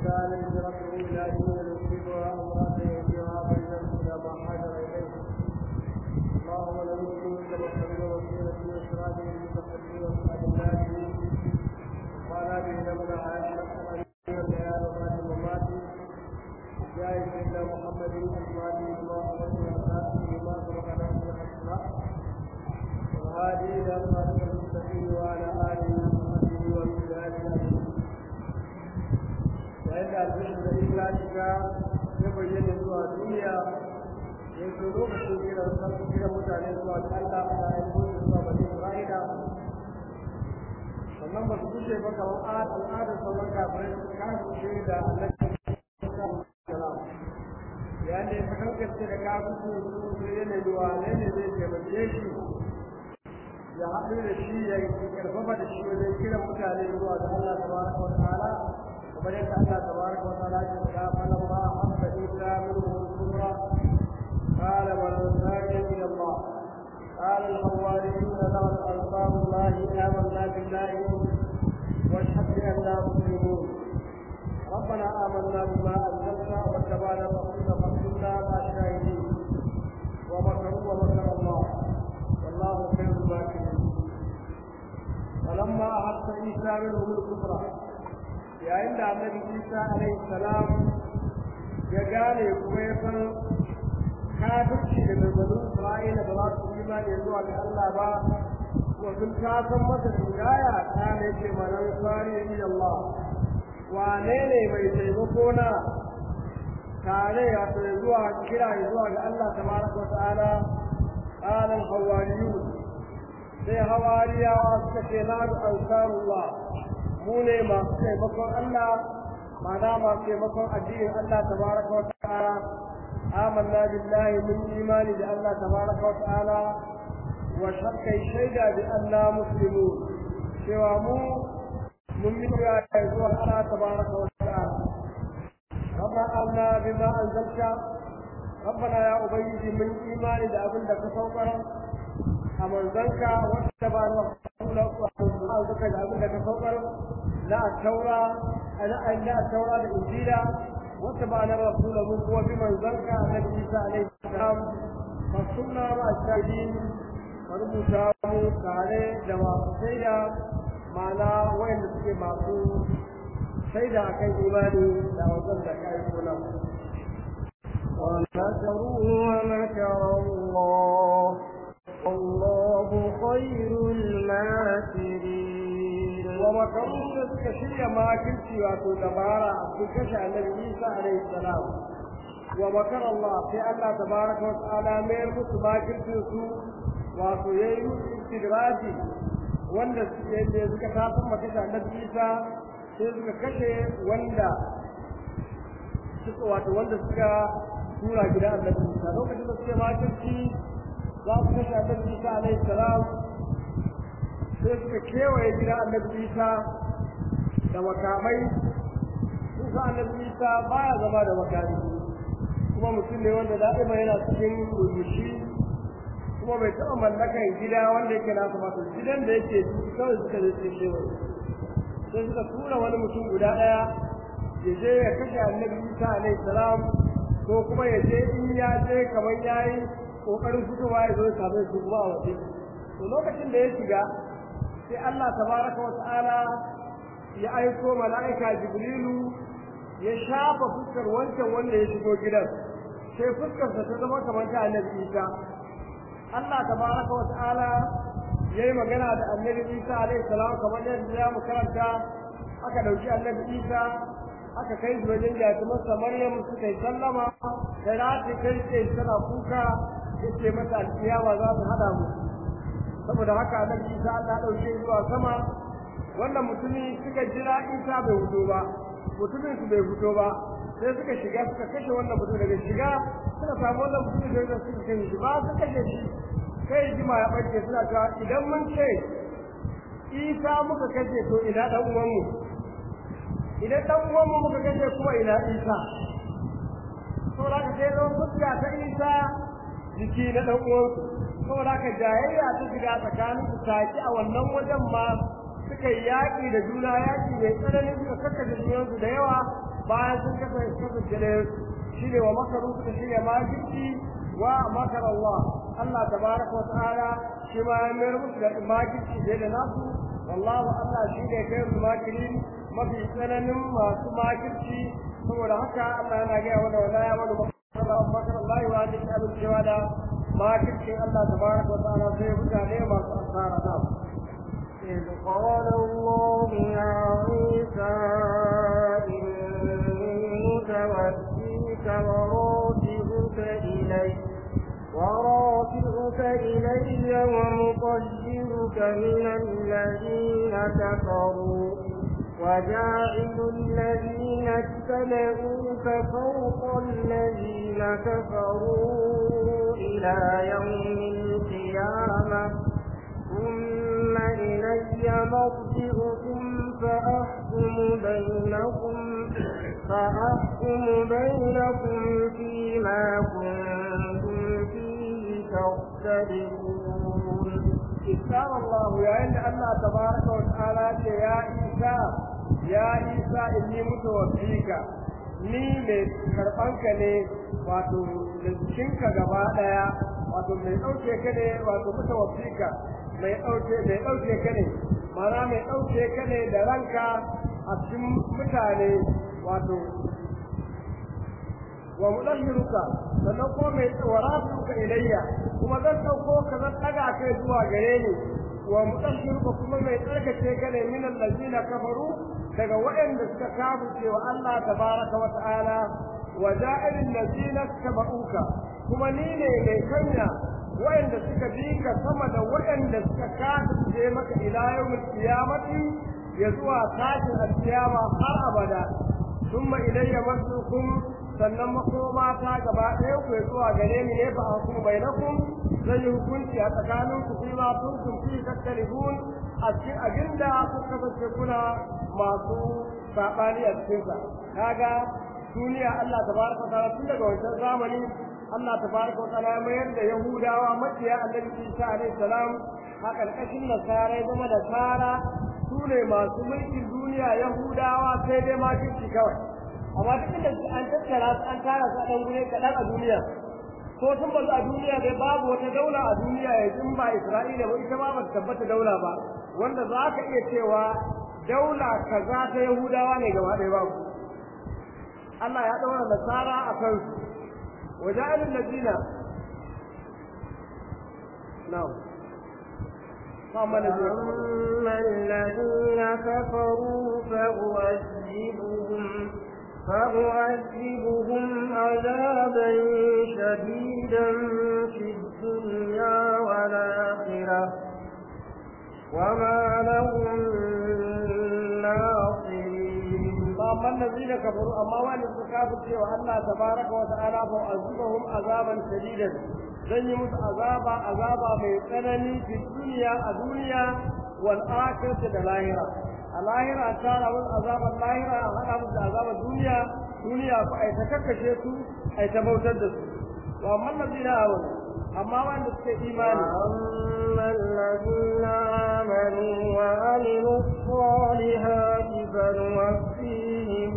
كان هجرته إلى دين يصيبها أمرأة يهديها بينهم إلى ما حاجر إليه اللهم لا نسلم إلا محمد وسيلته وسراجه المتقدم وأسعد الناس وعلى به لمن عاش من الليال ومات الممات جاء سيدنا محمد أزواجه ما أمرت وأساسه ما سبقنا من الأسماء وهذه إلى صراط المستقيم وعلى آله وصحبه وبلاد أجمعين yayin da alfishin da illa shiga ya bayyana zuwa duniya ya zo lokacin kiran sarki kiran mutane zuwa ga Allah da ya zo zuwa bani Isra'ila sannan ba su kushe ba kamar al'adar sauran kafirai su kasance da annabi salam yayin da ya kasance da kafin su su yana zuwa ne ne zai taimake shi ya haɗu da shi ya karfafa da shi wajen kiran mutane zuwa ga Allah tabaraka wa ta'ala kamar yadda Allah tabaraka wa ta'ala ya faɗa falamma habba isa minhu al-kubra qala man ansari ila Allah قال الحواريون له أنصار الله آمنا بالله واشهد بأننا مسلمون ربنا آمنا بما أنزلت واتبعنا الرسول فاكتبنا مع الشاهدين ومكروا ومكر الله والله خير الماكرين فلما أحس عيسى منهم الكفر yayin da annabi isa alaihi salam ya gane kuma ya san kafirci da gargadun isra'ila ba za su imani zuwa ga allah ba ko sun ta san masa hidaya ta ne ce manan sari ni allah wane ne mai taimako na tare ya zuwa kira zuwa ga allah tabaraka wa ta'ala qala al-hawariyun sai hawariyawa suka ce na ansarullah mu ne masu taimakon Allah ma'ana masu taimakon addinin Allah tabaraka wa ta'ala amanna billahi mun imani da Allah tabaraka wa ta'ala wa shakkai shaida bi Allah muslimu cewa mu mun bi ya zuwa Allah tabaraka wa ta'ala ربنا آمنا بما أنزلت ربنا يا أبيدي من إيماني da abin da ka saukar a manzanka wanda ba na suka da abin da ka saukar na taura na na taura da injila wanda ba na rasula mun kuwa bi manzanka annabi Isa alaihi salam fa sunna ma shahidin rubuta mu tare da masu shaida ma'ana wayanda suke masu shaida akan imani da wajen da kai kula ومكروا ومكر الله والله خير الماكرين ومكروا suka shirya makirci wato dabara a cikin kashe annabi Isa alaihi salam wa makar Allah sai Allah tabaraka wa ta'ala mayar musu makircin su wato yayi musu istidraji wanda suke da suka tafi makashe annabi Isa sai suka kashe wanda suka wato wanda suka tura gidan annabi Isa lokacin da suke makirci za su kashe annabi Isa alaihi salam sai suka kewaye gidan annabi Isa da makamai sun sa annabi Isa baya zama da makami kuma mutum ne wanda da'ima yana cikin rubushi kuma bai taɓa mallakan gida wanda yake nasa masu gidan da yake kawai suka je su kewaye sai suka tura wani mutum guda ɗaya ya je ya kashe annabi Isa alaihi salam ko kuma ya je in ya je kamar yayi kokarin fitowa ya zo ya same su kuma a waje to lokacin da ya shiga sai Allah tabaraka wa ta'ala ya aiko mala'ika Jibrilu ya shafa fuskar wancan wanda ya shigo gidan sai fuskarsa ta zama kamar ta Annabi Isa Allah tabaraka wa ta'ala yayi magana da Annabi Isa alaihi salam kamar yadda ya mu karanta aka dauki Annabi Isa aka kai shi wajen jatumarsa Maryam suka yi sallama da rati kai ce tana kuka yace mata alkiyama za su hada mu saboda haka annabi Isa Allah dauke zuwa sama wannan mutumi suka jira Isa bai fito ba mutumin su bai fito ba sai suka shiga suka kashe wannan mutum daga shiga suka samu wannan mutum da yake suka kashe shi ba su kashe shi kai jima ya bace suna cewa idan mun ce Isa muka kashe to ina dan uwan mu idan dan uwan mu muka kashe kuma ina Isa to da ka sai zo fuska ta Isa jiki na dan uwansu saboda haka jayayya ta shiga tsakanin su taki a wannan wajen ma suka yi yaƙi da juna yaƙi mai tsanani suka kakkace junansu da yawa bayan sun kafa kasance da shine wa makaru suka shirya makirci wa makar Allah Allah tabaraka wa ta'ala shi ma ya mayar musu da makirci da da nasu wallahu Allah shi ne kai su makirin mafi tsananin masu makirci saboda haka Allah yana gaya wa wala ya wani makar Allah wa ji abin cewa da makircin Allah tabaraka wa ta'ala sai mutane masu asara na إذ قال الله يا عيسى إني متوفيك ورافعك إلي ورافعك إلي ومطهرك من الذين كفروا وجاعل الذين اتبعوك فوق الذين كفروا إلى يوم القيامة ثم إلي مرجعكم فأحكم بينكم فأحكم بينكم فيما كنتم فيه تختلفون إسلام الله يا إن الله تبارك وتعالى يا عيسى يا عيسى إني متوفيك ni mai karɓanka ne wato da jikinka gaba ɗaya wato mai ɗauke ka ne wato mutawaffika mai ɗauke mai ɗauke ka ne mana mai ɗauke ka ne da ranka a cikin mutane wato wa mudahhiruka sannan ko mai warasuka ilayya kuma zan ɗauko ka zan ɗaga kai zuwa gare ni wa mudahhiruka kuma mai tsarkake ka ne min allazina kafaru daga waɗanda suka kafirce wa Allah tabaraka wa ta'ala wa ja'ilin allazina tabauka kuma ni ne mai kanya waɗanda suka bi ka sama da waɗanda suka kafirce maka ila yawmil qiyamati ya zuwa tashin alkiyama har abada thumma ilayya masukum sannan makoma ta gaba ɗaya ku zuwa gare ni ne fa hukum bainakum zan yi hukunci a tsakanin ku fi ma kuntum fi tattalihun a cikin abinda ku kasance kuna masu saɓani a cikin sa kaga duniya Allah tabaraka ta'ala tun daga wancan zamani Allah tabaraka ta'ala ya mayar da Yahudawa maciya Annabi Isa alaihi salam a ƙarƙashin nasara ya zama da tsara su ne masu mulkin duniya Yahudawa sai dai ma kawai amma duk da an tattara su an tara su a ɗan gure kaɗan a duniya ko sun bazu a duniya dai babu wata daula a duniya ya in ba Isra'ila ba ita ma ba ta tabbata daula ba wanda za ka iya cewa daula kaza ta Yahudawa ne gaba ɗaya babu Allah ya ɗaura nasara a kansu waja'alul ladina na'am أما الذين كفروا فأعذبهم فأعذبهم عذابا شديدا في الدنيا والآخرة وما لهم ناصرين فأما الذين كفروا أما وأن الكافر سوى الله تبارك وتعالى فأعذبهم عذابا شديدا zan yi musu azaba azaba mai tsanani fi duniya a duniya wal akhirati da lahira a lahira a tara musu azaban lahira a hada musu azaban duniya duniya ku ai ta kakkashe su ai ta bautar da su to amma allazina amanu amma wanda suke imani أما الذين آمنوا وعملوا الصالحات فنوفيهم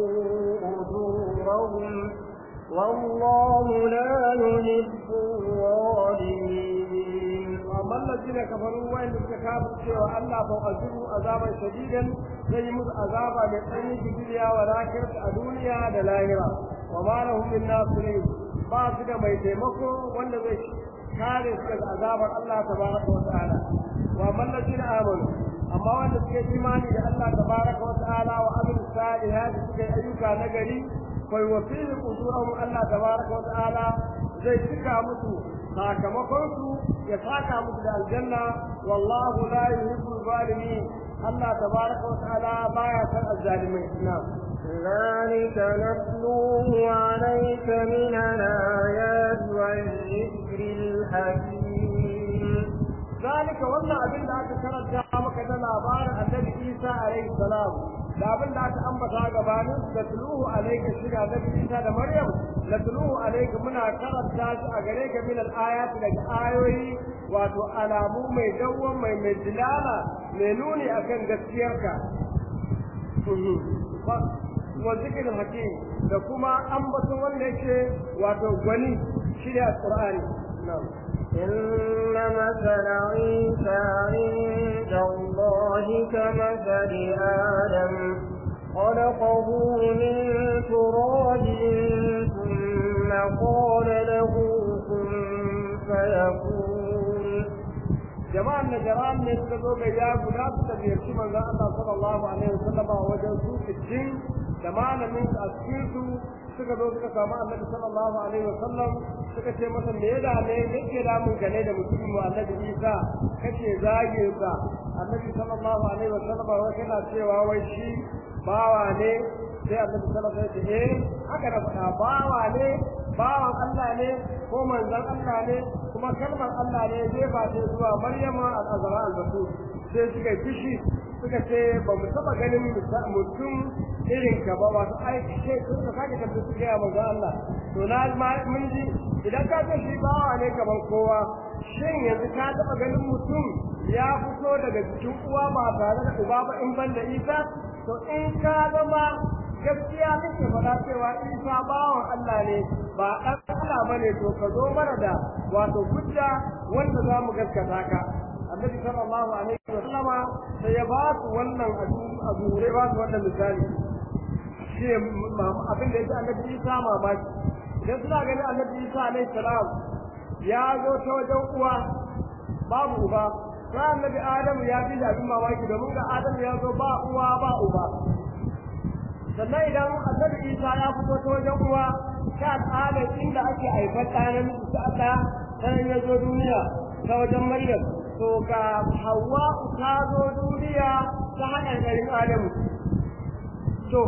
أجورهم والله لا يحب الظالمين amma allazina kafaru wa'anda suka kafir cewa Allah fa azibu azaban shadidan zai yi musu azaba mai tsanani fi duniya wa lakirta a duniya da lahira wa ma lahum min nasirin ba su da mai taimako wanda zai kare su daga azabar Allah tabaraka wa ta'ala wa amma allazina amanu amma wanda suke imani da Allah tabaraka wa ta'ala wa amilu salihati suka yi ayyuka na gari fa yuwafihim ujurahum Allah tabaraka wa ta'ala zai cika musu sakamakon su ya saka musu da aljanna wallahu la yuhibbu zalimin Allah tabaraka wa ta'ala baya san azzalimai na'am ذلك نتلوه عليك من الآيات والذكر الحكيم ذلك wannan abin da aka karanta maka da labarin Annabi Isa alaihi salam da abin da aka ambata gabanin da tuluhu alayka shiga Annabi Isa da Maryam la tuluhu alayka muna karanta shi a gare ka min al-ayati daga ayoyi wato alamu mai dawwan mai mai dilala mai nuni akan gaskiyarka wa zikril hakim da kuma ambaton wanda yake wato gwani shi ne alqur'ani na'am إن مثل عيسى عند الله كمثل آدم خلقه من تراب ثم قال له كن فيكون jama'an najaran ne suka zo ga ya guda suka ziyarci manzon Allah sallallahu alaihi wasallam a wajen su cikin da malamin su a cikin su suka zo suka samu Annabi sallallahu alaihi wasallam suka ce masa me da ne yake da mun gane da mutum mu Annabi Isa kace zage sa Annabi sallallahu alaihi wasallam wai kana cewa wai shi bawa ne sai Annabi sallallahu alaihi wasallam ya ce eh haka da faɗa bawa ne bawan Allah ne ko manzon Allah ne kuma kalmar Allah ne zai ba ta zuwa Maryama al-Azra al-Batul sai suka fishi suka ce ba mu taba ganin mutum irin ka ba wato ai sai suka sake tafi su ga manzon Allah to na mun ji idan ka ce shi bawa ne kaman kowa shin yanzu ka taba ganin mutum ya fito daga cikin uwa ba tare da uba ba in ban da Isa to in ka zama gaskiya kake faɗa cewa Isa bawan Allah ne ba ɗan Allah bane to ka zo mana da wato hujja wanda za mu gaskata ka Annabi sallallahu alaihi wa sallama sai ya ba su wannan abu ya ba su wannan misali shi abin da yake Annabi Isa mamaki idan suna ganin Annabi Isa alaihi salam ya zo ta wajen uwa babu uba sai Annabi Adamu ya fi da abin mamaki domin ga Adamu ya zo ba uwa ba uba sannan idan annabi isa ya fito ta wajen uwa ta al'adar inda ake haifar ɗanan ta ɗa sanan ya zo duniya ta wajen maryam to ga hawa ta zo duniya ta haɗar garin adamu to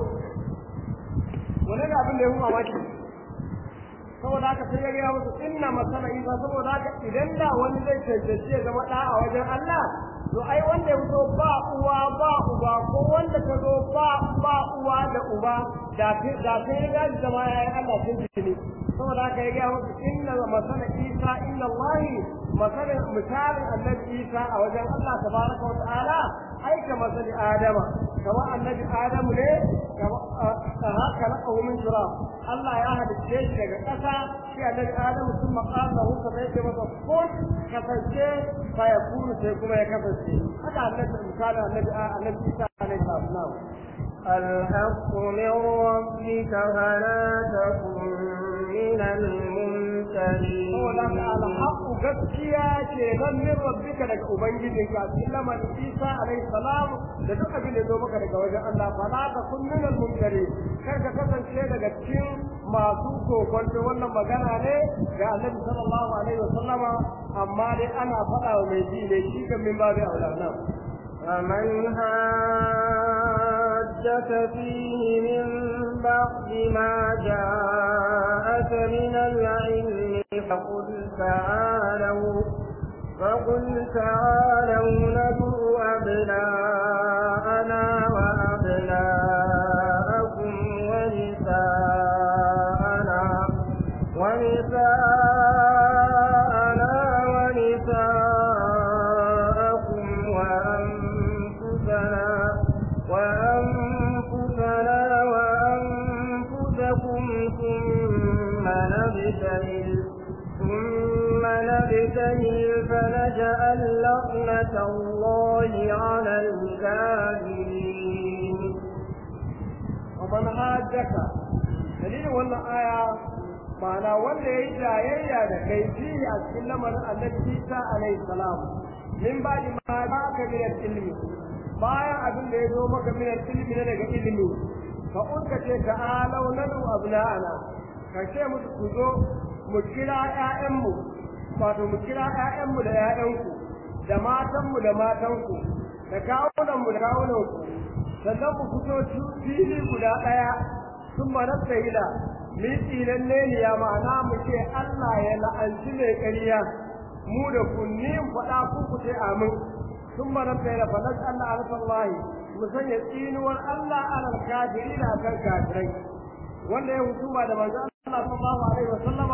wani da abin da ya fi mamaki saboda haka sai ya gaya musu inna masana isa saboda haka idan da wani zai cancanci ya zama ɗa a wajen allah to ai wanda ya fito ba uwa ba uba ko wanda ta zo ba ba uwa da uba da da sai ya gaji zama yayin Allah sun ji ne saboda haka ya ga musu inna masala Isa inna Allah masala misalin annabi Isa a wajen Allah tabaraka wa ta'ala ai ka masali Adama kama annabi Adamu ne kama haka na min turab Allah ya halicce shi daga ƙasa shi annabi Adamu sun maƙasa hukka sai ce masa kun kasance fa ya kunu sai kuma ya kasance haka annabi misali annabi annabi Isa alaihi salam الحق من ربك فلا تكن من الممترين الحق gaskiya ce nan min rabbika daga ubangijinka cikin lamarin Isa alaihi salam da duk abin da zo maka daga wajen Allah fa la takun min al-mumtari kar ka kasance daga cikin masu kokonto wannan magana ne ga Annabi sallallahu alaihi wasallama amma dai ana faɗa wa mai ji ne shi kan min babu aulana فمن هاجك فيه من بعد ما جاءك من العلم فقل تعالوا فقل تعالوا ندعو أبناءنا وأبناءكم ونساءنا ونساءنا ونساءكم وأنفسنا وأنفسنا وأنفسكم ثم نبتهل ثم نبتهل فنجعل لعنة الله على الكاذبين ومن هاجك dalilin wannan aya ma'ana wanda ya yi jayayya da kai fi a cikin lamarin annabi Isa alaihi salam min ba di ma ba ka min ilmi bayan abin da ya zo maka min ilmi ne daga ilmi fa unka ce ka alau nadu abna'ana ka ce musu ku zo mu kira ƴaƴanmu wato mu kira ƴaƴanmu da ƴaƴanku da matanmu da matanku da kawunanmu da kawunanku sannan mu fito fili guda ɗaya sun manasta hila mu yi tsinan ya ma'ana mu ce Allah ya la'anci mai ƙarya mu da kunni faɗa ku ku ce amin sun manasta hila fa nas Allah alfallahi mu sanya tsinuwar Allah alal kafiri da kan kafirai wanda ya hukuma da manzo Allah sallallahu alaihi wa sallama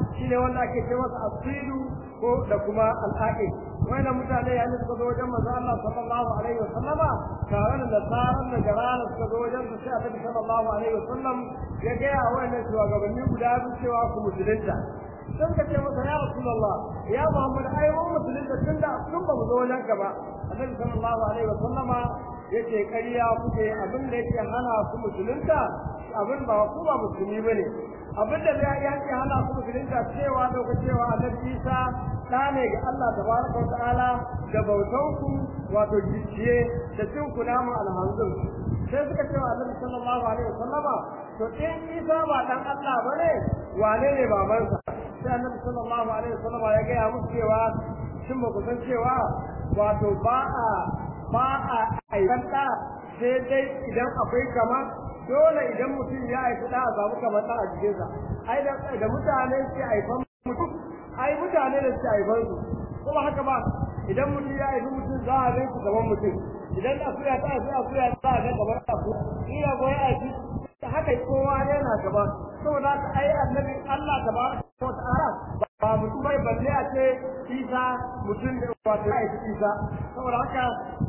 shine wanda ake ce masa asilu ko da kuma al'aqil wannan mutane yayin suka zo wajen manzo Allah sallallahu alaihi wasallama tare da nasaran da garana suka zo wajen su sai Annabi sallallahu alaihi wasallam ya ga ya wannan shugabanni guda biyu cewa ku musulunta sun ka ce masa ya rasulullah ya muhammad ai mun musulunta tunda sun ba mu zo wajen ka ba Annabi sallallahu alaihi wasallama yace ƙarya kuke abin da yake hana ku musulunta abin ba ku ba musulmi bane abin da ya yake hana ku musulunta cewa dauka cewa Annabi Isa da ne ga Allah tabaraka wa ta'ala da bautan ku wato gicciye da cin ku namu alhamdul sai suka cewa Annabi sallallahu alaihi wasallama to in Isa ba dan Allah bane wane ne babansa sai Annabi sallallahu alaihi wasallama ya ga musu cewa shin ba ku san cewa wato ba a ba a aikan da sai dai idan akwai kama dole idan mutum ya haifi da a samu kamar da a jikinsa ai da da mutane suke haifan mutum ai mutane da suke haifan su kuma haka ba idan mutum ya haifi mutum za a gan su gaban mutum idan akuya ta haifi akuya za a ga gaban aku ina goyi haifi haka kowa yana gaba saboda haka ai annabi Allah tabaraka wa ta'ala ba mutum bai balle a ce Isa mutum da wato ya haifi Isa saboda haka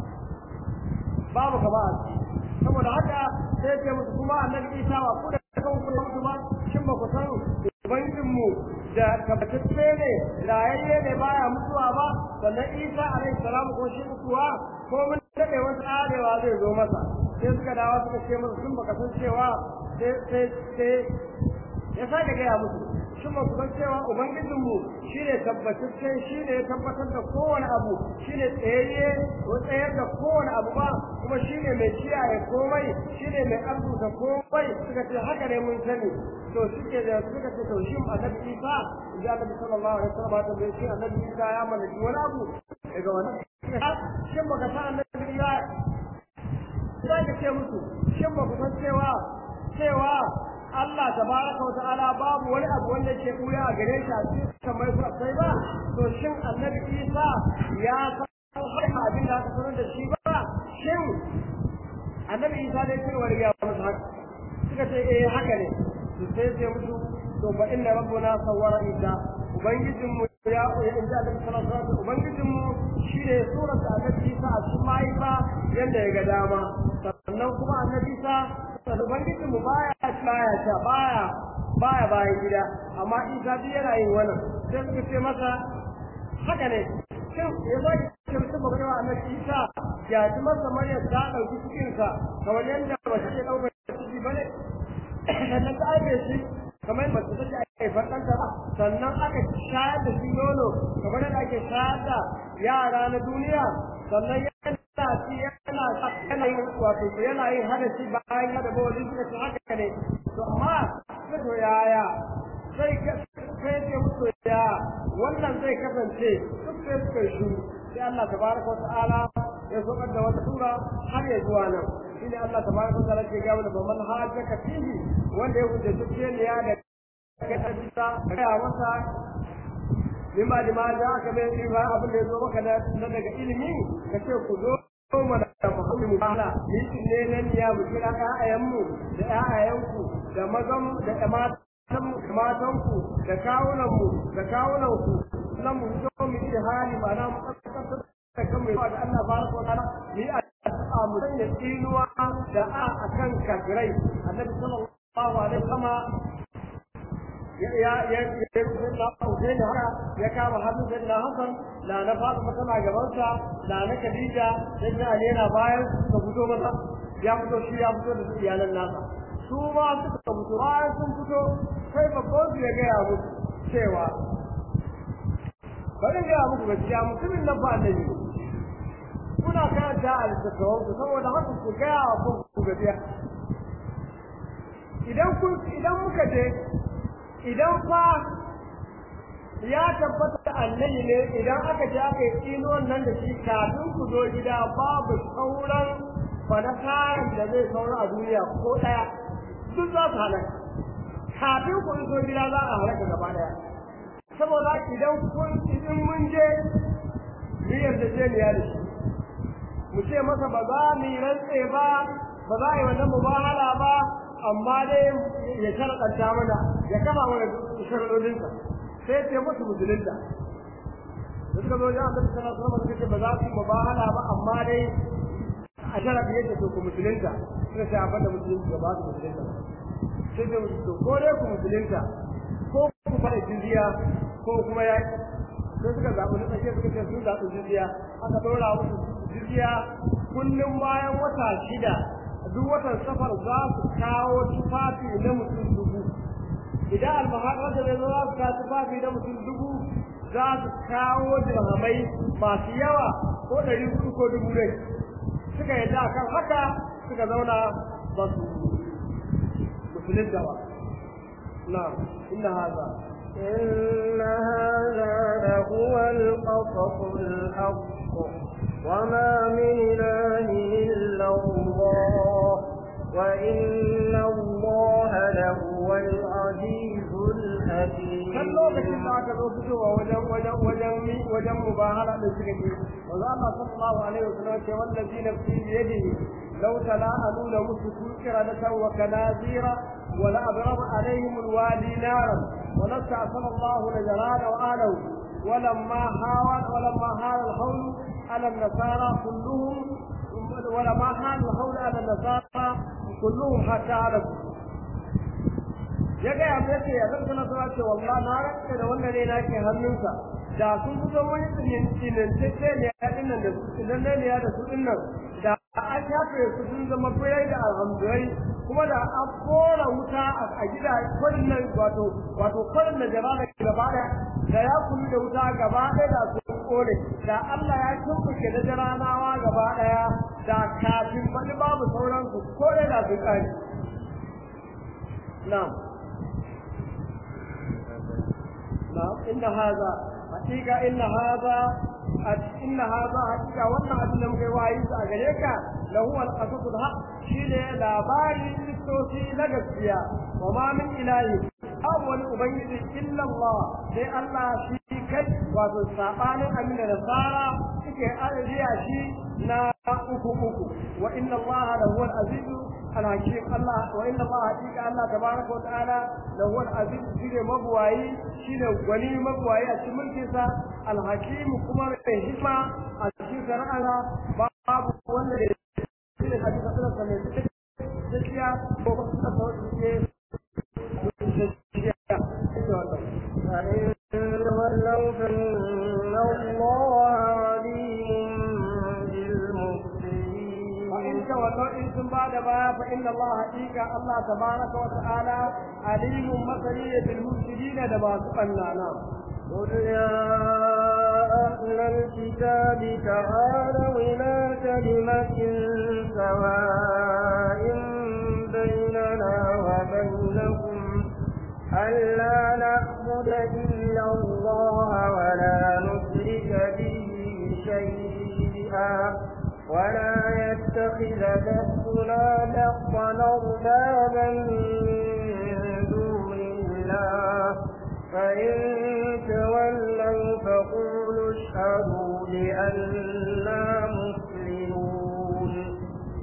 babu gaba a ciki saboda haka sai ce musu kuma annabi Isa ba ku da kan ku mutu ba shin ba ku san ubangijin mu da tabbatacce ne rayayye ne baya mutuwa ba sannan Isa alaihi salam ko shi kuwa ko mun dade wasu arewa zai zo masa sai suka dawo suka ce musu sun baka san cewa sai sai sai ya sake gaya musu shin ba ku san cewa ubangijinmu shine tabbatacce shine ya tabbatar da kowane abu shine tsayayye ko tsayar da kowane abu ba kuma shine mai kiyaye komai shine mai arzuta komai suka ce haka ne mun sani to suke da suka ce to shin annabi Isa da annabi sallallahu alaihi wasallam ta bai shi annabi Isa ya mallaki wani abu daga wannan shin baka san annabi Isa sai ka ce musu shin ba ku san cewa cewa Allah tabaraka wa ta'ala babu wani abu wanda ke kuya a gare shi a cikin kamar su sai ba to shin annabi Isa ya san har abin da aka sanar da shi ba shin annabi Isa ne cewa ya musu haka suka ce eh haka ne to sai sai musu to fa inna rabbuna sawwara Isa ubangijin mu ya ya inda da sallallahu alaihi wasallam ubangijin mu shine surar da annabi Isa a cikin mahaifa yanda ya ga dama sannan kuma annabi Isa da ubangiji mu baya baya ta baya baya bayan gida amma isa duk yana yin wannan sai suka ce masa haka ne shin ya zo ki ce mutum ba wa annabi isa ya ji masa maryam ta dauki cikin sa kamar yadda ba ta ce dauka ciki bane sannan ta aibe shi kamar ba ta ce haifar ɗanta ba sannan aka shayar da shi nono kamar yadda ake shayar da yara na duniya sannan yana ci yana yana yin wato yana yin hadasi bayan ya da bawali suka ce haka ne to amma to yaya sai sai ce musu ya wannan zai kasance duk sai suka shi sai Allah tabaraka wa ta'ala ya sokar da wata sura har ya zuwa nan shine Allah tabaraka wa ta'ala ke ga mana baman hajjaka fihi wanda ya hujja duk ne ya da kai ta ga masa lima lima da aka bai yi ba abin da ya zo maka na daga ilimi ka ce ku zo mana da muhammadu bala ni ne nan ya mu kira ƴaƴayenmu da ƴaƴayenku da mazan da matan matanku da kawunanmu da kawunanku nan mu zo mu yi hali ba na mu kasance da kan mai da Allah baraka wa ta'ala ni a mu sanya tsinuwa da a akan kafirai annabi sallallahu alaihi wasallam ya ya ya Hussein haka ya kama hannun sai na Hassan da na Fatima tana gabansa da na Khadija sai na Ali yana bayan su fito masa ya fito shi ya fito da iyalan nasa su ma suka fito bayan sun fito sai babban su ya gaya musu cewa bari gaya muku gaskiya mutumin nan ba annabi kuna karanta a littattafan ku saboda haka ku gaya wa ku gaskiya idan kun idan muka je idan fa ya tabbata annabi ne idan aka je aka yi tsinuwan nan da shi kafin ku zo gida babu sauran fanakarin da zai saura a duniya ko ɗaya duk za su halaka kafin ku zo gida za a halaka gaba ɗaya saboda idan kun idan mun je mu yarjejeniya da shi mu ce masa ba za mu yi rantse ba ba za a yi wannan mubahala ba amma dai ya sharaɗanta mana ya kama mana sharaɗoɗinsa sai ce musu musulunta da suka zo wajen annabi sallallahu alaihi wasallam suka ce ba za su yi mubahala ba amma dai a sharafi yadda to ku musulunta suka ce abin da musulunci ba su musulunta ba sai ce musu to ko dai ku musulunta ko ku fara jizya ko kuma ya sai suka zaɓi na tsakiya suka ce sun zaɓi jizya aka ɗora musu jizya kullum bayan wata shida duk watan safar za su kawo tufafi na mutum dubu idan almahadar da zai zo za su kawo tufafi na mutum dubu za su kawo dirhamai masu yawa ko ɗari hudu ko dubu ne suka yadda akan haka suka zauna ba su musulunta ba na inna haza إن هذا لهو القصص الحق وما من إله إلا الله وإن الله لهو العزيز الحكيم kan lokacin da aka zo fitowa wajen wajen wajen wajen mubahala da suka yi wanda Allah sallallahu alaihi wasallam ce wallazi nafsi bi yadihi law tala'alu la musu qiradatan wa kanazira wa la abrab alaihim alwadi naran wa la ta'sama Allah la jalala wa alahu ولما حاول ولما حال الحول على النصارى كلهم ولما حال الحول على النصارى كلهم حتى علموا ya gaya mai ce ya zan sana suna ce wallah na rantsa da wannan ne nake hannunsa da sun fito wani tsinintacce ne ya dinnan da su idan ne ya da su dinnan da an shafe su sun zama birai da alhamdurai kuma da an kora wuta a gida kwarin nan wato wato kwarin da jama'a da gaba da da ya kulu da wuta gaba ɗaya da su kone da Allah ya tumbuke da jaranawa gaba ɗaya da kafin wani babu sauransu ko da su kare na'am نعم إن هذا حقيقة إن هذا إن هذا حقيقة وانا أدنى مكوايز أغريكا لهو القصص الحق شيء لا باري للتوسي لقصيا وما من إله أول أبيض إلا الله لأن الله شيء كي وتصابان أمن النصارى كي أرجع شيء نا أكو أكو وإن الله لهو العزيز الحكيم الله وإن الله حقيقة الله تبارك وتعالى لهو العزيز شيء مبواي شيء غني مبواي أشمل كيسا الحكيم كما الحكمة الشيء سرعنا باب ولا شيء الحديث أصلا سمعت gaskiya ko ba su da sauki فإن تولوا فإن الله عليم بالمفسدين وإن تولوا إن ثم بعد ما فإن الله حقيقة الله تبارك وتعالى عليم مثلي بالمفسدين لما سقنا نعم قل يا أهل الكتاب تعالوا إلى كلمة سواء بيننا وبينكم ألا نعبد إلا الله ولا نشرك به شيئا ولا يتخذ بعضنا بعضا أربابا من دون الله فإن تولوا فقولوا اشهدوا بأننا مسلمون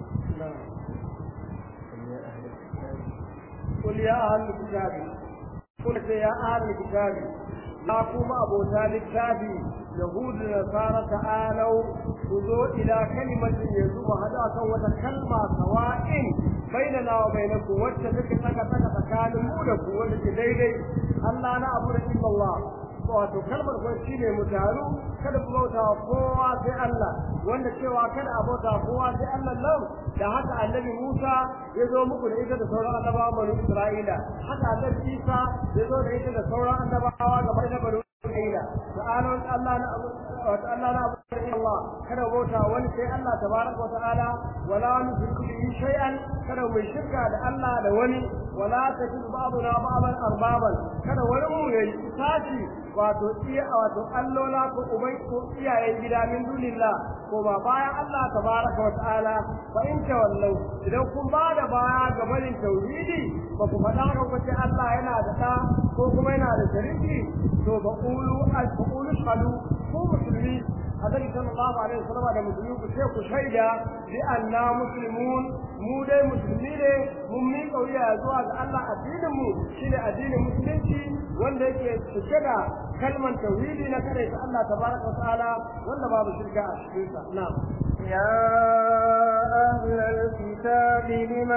قل يا أهل الكتاب قل يا أهل الكتاب لا كما أبو ذلك كتابي يهود النصارى تعالوا خذوا إلى كلمة يزوم هذا وتكلمة سواء بيننا وبينكم واتفق تك تك تكالم مولكم ولك ديدي ألا نعبد إلا الله wato kalmar ko shine mu taru kada ku bauta kowa sai Allah wanda cewa kada a bauta kowa sai Allah nan da haka annabi Musa ya zo muku da ita da sauran annabawa bani Isra'ila haka annabi Isa ya zo da ita da sauran annabawa ga bani bani Isra'ila ta'ala Allah na wa ta'ala na Allah kada bauta wani sai Allah tabaraka wa ta'ala wala nushriku bihi shay'an kada mu shirka da Allah da wani wala tajidu ba'duna ba'dan arbaban kada wani mu yayi tashi wato iya wato allola ko ubai ko iyayen gida min dunillah ko ba bayan Allah tabaraka wa ta'ala fa in tawallau idan kun ba da baya ga barin tauhidi ba ku faɗa ga ku ce Allah yana da ɗa ko kuma yana da shariki to ba qulu al qulu shalu ku musulmi annabi sallallahu alaihi wasallam da musulmi ku sai ku shaida bi anna muslimun mu dai musulmi ne mun mi kauya zuwa ga Allah addinin mu shine addinin musulunci wanda yake cike da kalman tauhidi na kare ta Allah tabaraka wa ta'ala wanda babu shirka a cikin sa na'am يا أهل الكتاب لم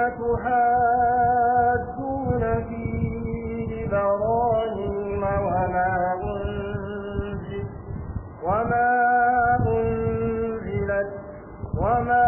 تحاجون في إبراهيم وما أنزل وما أنزلت وما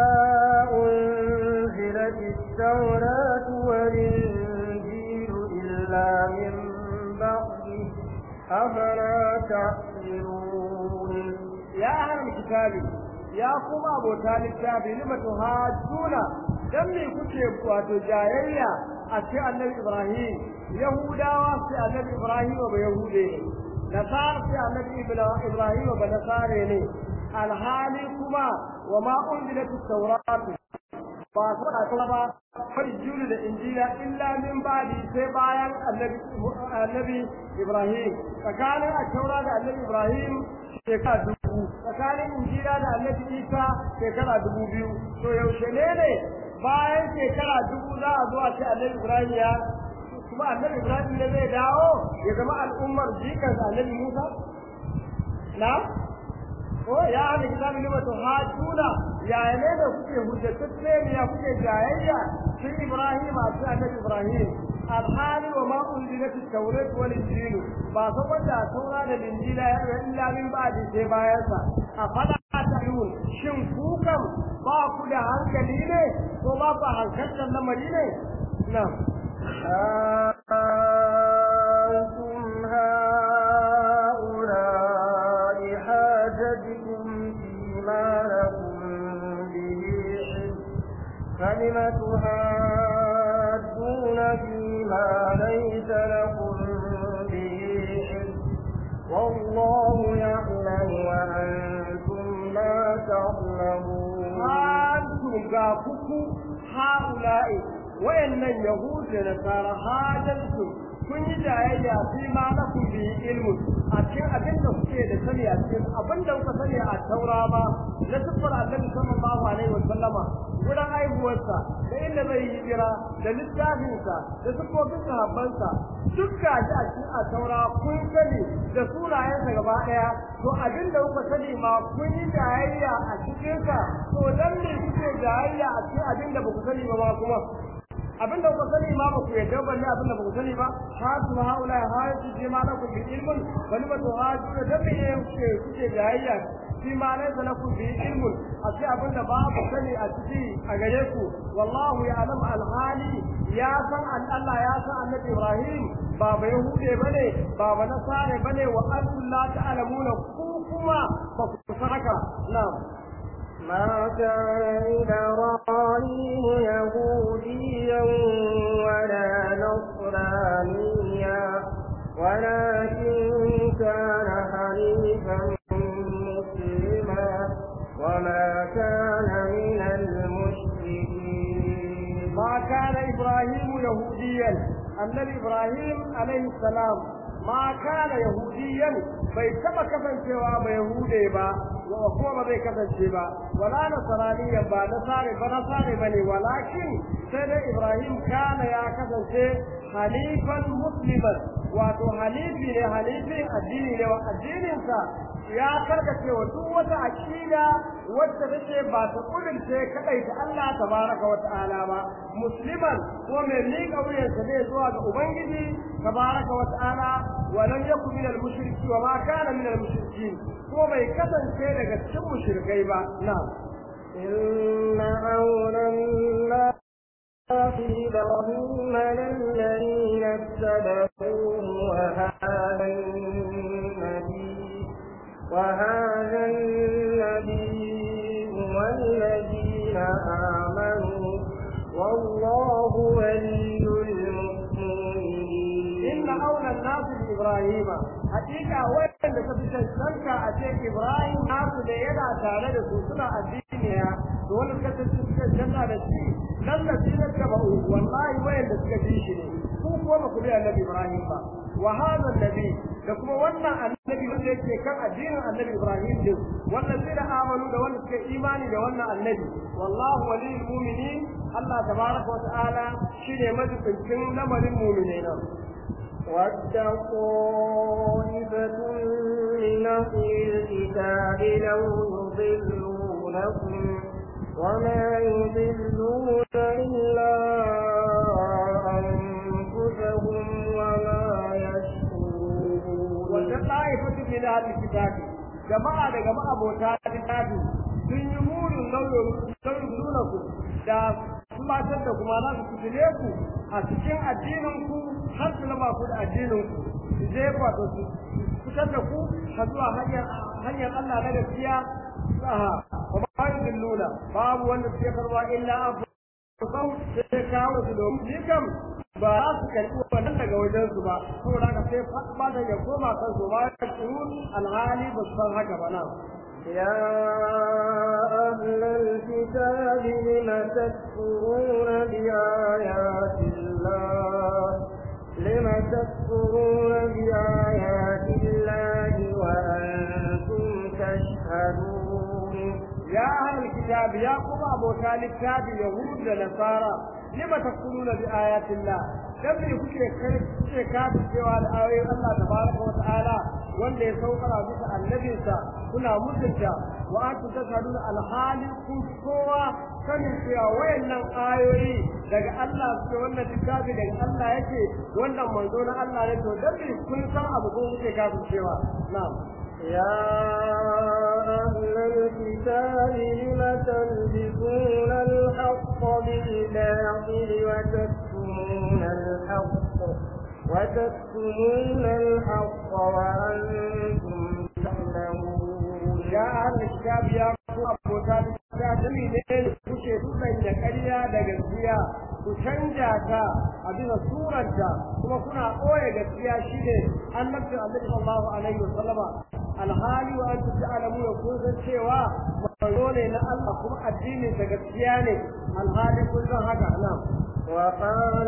أنزلت التوراة والإنجيل إلا من بعده أفلا تعقلون يا أهل الكتاب ya kuma abota littafi lima tuhajjuna dan me kuke wato jayayya a ce annabi Ibrahim Yahudawa sai annabi Ibrahim ba Yahude ne Nasara sai annabi Ibrahim ba Nasare ne alhali kuma wa ma unzilat at-taurat ba su da kuma ba fajjulu da injila illa min ba'di sai bayan annabi annabi Ibrahim tsakanin at-taura da annabi Ibrahim shekara dubu tsakanin injila da annabi Isa shekara dubu biyu to yaushe ne ne bayan shekara dubu za a zo a ce annabi Ibrahim ya kuma annabi Ibrahim ne zai dawo ya zama al'ummar jikan annabi Musa na ko ya hada kitabi lima to hajuna ya ne da kuke hujjatacce ne ya kuke jayayya sun Ibrahim a cikin annabi Ibrahim alhali wa ma unzilat at-taurat wal injil ba saboda taura da injila ya illa min ba'di sai bayan sa afala ta'yun shin ku kam ba ku da hankali ne ko ba ku hankalin lamari ne na'am أنتم هؤلاء حاجتكم فيما لكم به علم فلم تحاجون فيما ليس لكم به علم والله يعلم وأنتم لا تعلمون أنتم قافكم هؤلاء wayannan yahud da nasara hajansu kun yi jayayya fi ma lakum bi ilmu a cikin abin da kuke da sani a cikin abin da kuka sani a taura ba na siffar annabi sallallahu alaihi wa sallama wurin aihuwarsa da inda zai yi hijira da littafinsa da siffofin sahabbansa duk ga shi a cikin a taura kun sani da sunayensa gaba ɗaya to abin da kuka sani ma kun yi jayayya a cikinsa to dan ne kuke jayayya a cikin abin da ba ku sani ba kuma abin da kuka sani ma ba ku yadda ba ne abin da ba ku sani ba ha su haula ha su je ma lakum bi ilmun bali ba to ha su da me ne kuke kuke jayayya fi ma ne da lakum bi ilmun a ce abin da ba ku sani a ciki a gare ku wallahu ya'lam al-hali ya san Allah ya san annabi Ibrahim ba ba yahude bane ba ba nasare bane wa antum la ta'lamuna ku kuma ba ku san haka na'am ما كان إبراهيم يهوديا ولا نصرانيا ولكن كان حنيفا مسلما وما كان من المشركين ما كان إبراهيم يهوديا النبي إبراهيم عليه السلام ما كان يهوديا bai taba kasancewa ba yahude ba wa kuma ba zai kasance ba wala nasraniya ba nasare ba nasare bane walakin sai dai ibrahim kana ya kasance halifan musliman wato halifi ne halifin addini ne wa addinin sa ya karkace wa duk wata aqida wacce take ba ta kudurce kadai ta Allah tabaraka wa ta'ala ba musliman ko mai miƙa wuyansa ne zuwa ga ubangiji tabaraka wa ta'ala wa lam yakun min al-mushriki wa ma kana min al-mushrikin ko bai kasance daga cikin mushrikai ba na'am inna awla في إبراهيم للذين اتبعوه وهذا النبي وهذا النبي والذين آمنوا والله ولي المؤمنين إن أولى الناس بإبراهيم حقيقة وين تبي تشترك أتيك إبراهيم ناس لينا تعالى سنة الدين ne to wanda suka tafi suka janna da shi nan da shi ne ka ba wallahi wayan da suka ji shi ne ku kuma ba ku bi annabi Ibrahim ba wa hadha annabi da kuma wannan annabi wanda yake kan addinin annabi Ibrahim din wannan zai da amanu da wanda suka imani da wannan annabi wallahu waliyul mu'minin Allah tabaraka wa ta'ala shine majibincin lamarin mu'minai nan ود طائفة من أهل الكتاب لو يضلونكم وما يضلون إلا أنفسهم وما يشكرون wanda ta'ifatu min ahli kitabi jama'a daga ma'abota littafi sun yi murin lauyin nuna ku da tumatar da kuma za su fitile ku a cikin addinin ku har su raba ku da addinin ku su jefa da su fitar da ku har zuwa hanyar Allah na gaskiya saha wa ba yudilluna babu wanda suke karwa illa an sau sai kawo su domin ni kam ba za su karɓi wannan daga wajen su ba saboda haka sai ba da ya koma kan su ba ya tsuru alhali ba su san haka ba nan يا أهل الكتاب لم تكفرون بآيات الله لم تكفرون بآيات الله وأنتم تشهدون يا أهل الكتاب يا قوم أبو طالب كتاب يهود ونصارى لما تكفرون بآيات الله dan me kuke kai kuke kafi cewa da ayoyin Allah tabaraka wa ta'ala wanda ya saukara muku annabinsa kuna mutunta wa antum tashhaduna alhali kun kowa sanin cewa wayannan ayoyi daga Allah suke wannan littafi daga Allah yake wannan manzo na Allah ne to dan me kun san abu ko kuke kafi cewa na'am يا أهل الكتاب لم تلبسون الحق بالباطل وتكتمون الحق وتكتمون الحق وأنتم تعلمون يا أهل الكتاب يا أبو طالب dami ne kuke da ƙarya da gaskiya ku canja ta a bisa suranta kuma kuna ɓoye gaskiya shine annabcin annabi sallallahu alaihi wa sallama alhali wa antum ta'lamu kun san cewa manzo ne na Allah kuma addinin da gaskiya ne alhali kun san haka na'am وقال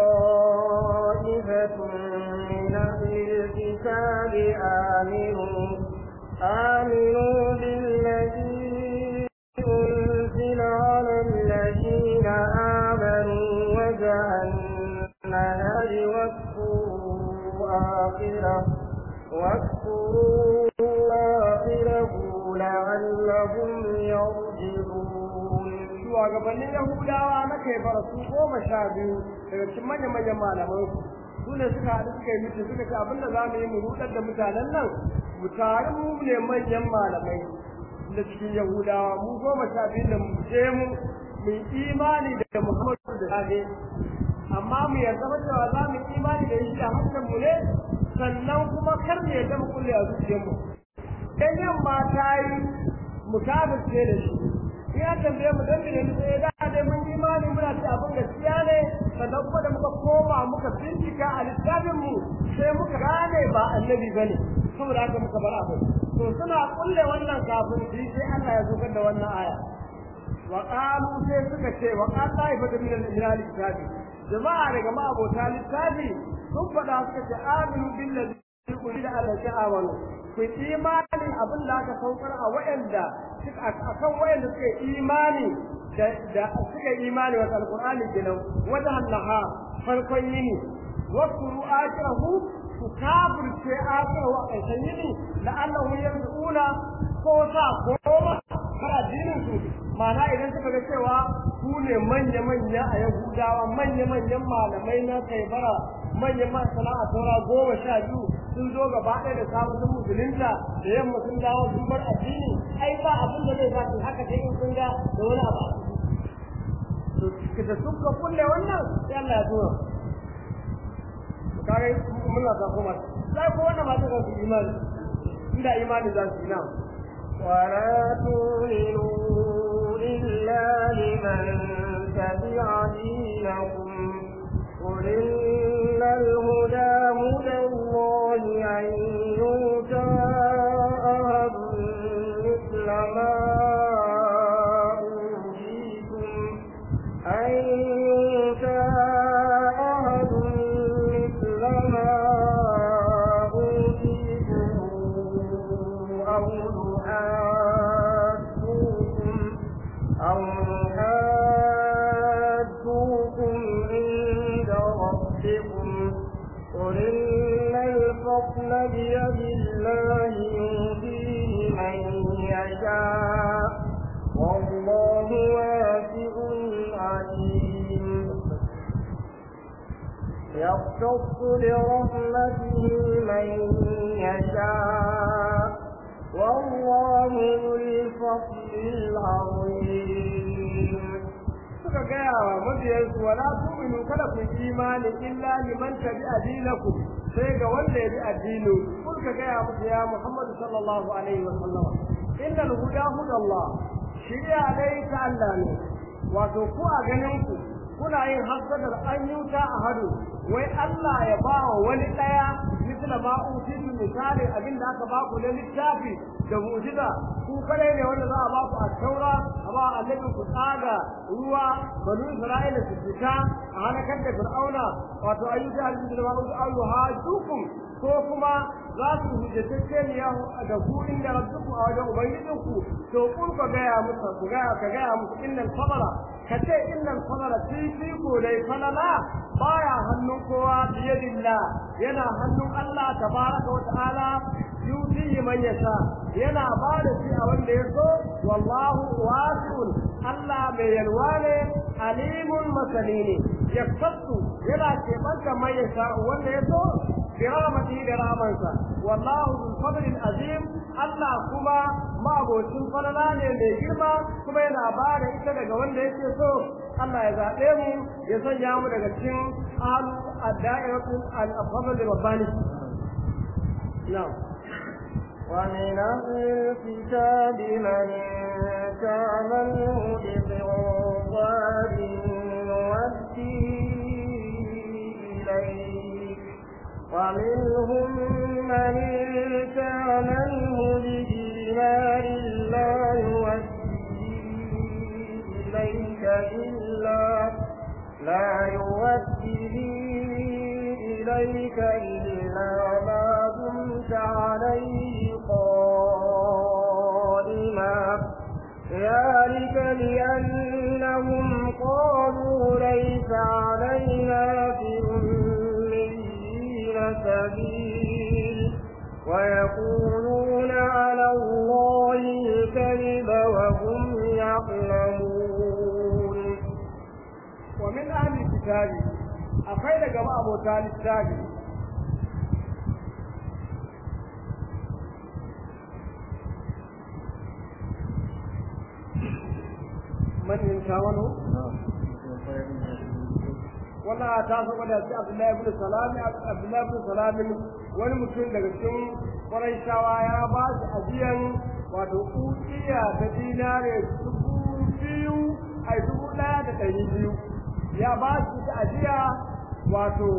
طائفة من أهل الكتاب آمنوا آمنوا بالذي أنزل على الذين آمنوا وجه النهار واكفروا آخره واكفروا آخره لعلهم يرجعون shugabannin Yahudawa na kai bara su goma sha biyu daga cikin manya-manyan malaman su ne suka haɗu suka yi mutu suka ce abinda za mu yi mu rudar da mutanen nan mu tare mu ne manyan malamai da cikin Yahudawa mu goma sha biyu da mu je mu mu imani da Muhammadu da safe amma mu yarda ba cewa za mu imani da shi a harshen mu ne sannan kuma kar mu yarda mu kulle a zuciyar mu dan yamma ta yi mu kafirce da shi in ya tambaye mu dan ne sai da dai mun imani muna ci abin gaskiya ne sannan kuma da muka koma muka bincika a littafin mu sai muka gane ba annabi bane saboda haka muka bar abu to suna kulle wannan kafin sai Allah ya zukar da wannan aya wa qalu sai suka ce wa qala ifatu min al-kitabi jama'a daga ma'abota littafi sun faɗa suka ce aminu billazi kuli da Allah ta amanu ku imani abin da aka saukar a wayanda akan wayanda suka imani da suka imani wa alqur'ani kenan wajen Allah farkon yini wa kuru akrahu ku kafirce akrahu a ƙarshen yini la'allahu yanzuuna ko sa koma har addinin su ma'ana idan suka ga cewa ku ne manya-manya a Yahudawa manya-manyan malamai na kaibara manyan masana a saura goma sha biyu sun zo gaba ɗaya da samun sun musulunta da yamma sun dawo sun bar addini ai ba abin da zai sa su haka sai in sun ga da wani abu to da suka kulle wannan sai Allah ya tura to kare mun la ta kuma sai ko wannan ba ta su imani inda imani za su yi na ولا تؤمنوا إلا لمن تبع دينكم قل إن الهدى هدى الله أن يؤتى أحد مثل ما أبيكم قل إن الفضل بيد الله يؤتيه من يشاء والله واسع عليم يختص برحمته من يشاء والله ذو الفضل العظيم suka gaya wa mabiyansu wala tu'minu kada ku imani illa liman tabi'a dinakum sai ga wanda ya bi addini kun ka gaya musu ya Muhammad sallallahu alaihi wa sallam innal huda hudallah shiriya dai ta Allah ne wato ku a ganin ku kuna yin hasadar an yuta a hadu wai Allah ya ba wa wani daya misla ma utitu misali abin da aka ba ku na littafi da mu'jiza ku kadai ne wanda za a ba ku a taura a ba annabi ku tsaga ruwa banu isra'ila su fita a halakar da fir'auna wato ayyuka aljihu da ma'udu ayyuha dukum ko kuma za su hujjatacce ne da ku inda rabbuku a wajen ubangijinku to kun ka gaya musu ku gaya ka gaya musu innal fadala ka ce innal fadala fi ko dai falala baya hannun kowa biyadillah yana hannun Allah tabaraka wa ta'ala yuti man yasha yana ba da shi a wanda ya so wallahu wasi'un Allah mai yalwa ne alimun masani ne yaktasu yana keɓanta man yasha wanda ya so bi rahmatihi da rahmansa wallahu bil fadlil azim Allah kuma ma'abocin falala ne mai girma kuma yana ba da ita daga wanda yake so Allah ya zaɓe mu ya sanya mu daga cikin alu ad-da'iratul al-fadl rabbani na'am ومن أهل الكتاب من تعمله بقنطار نؤديه إليك ومنهم من تعمله بدينار لا يؤديه إليك إلا لا يؤديه إليك إلا ما دمت عليه قائما ذلك بأنهم قالوا ليس علينا في الأميين سبيل ويقولون على الله الكذب وهم يعلمون ومن أهل الكتاب akwai daga ma'abota littafi man yin shawano wannan ta saba da shi abdullahi ibn salami abdullahi ibn salami wani mutum daga cikin kwarai shawa ya ba shi ajiyan wato kuciya ta dinare dubu biyu a dubu ɗaya da ɗari biyu ya ba shi ta ajiya wato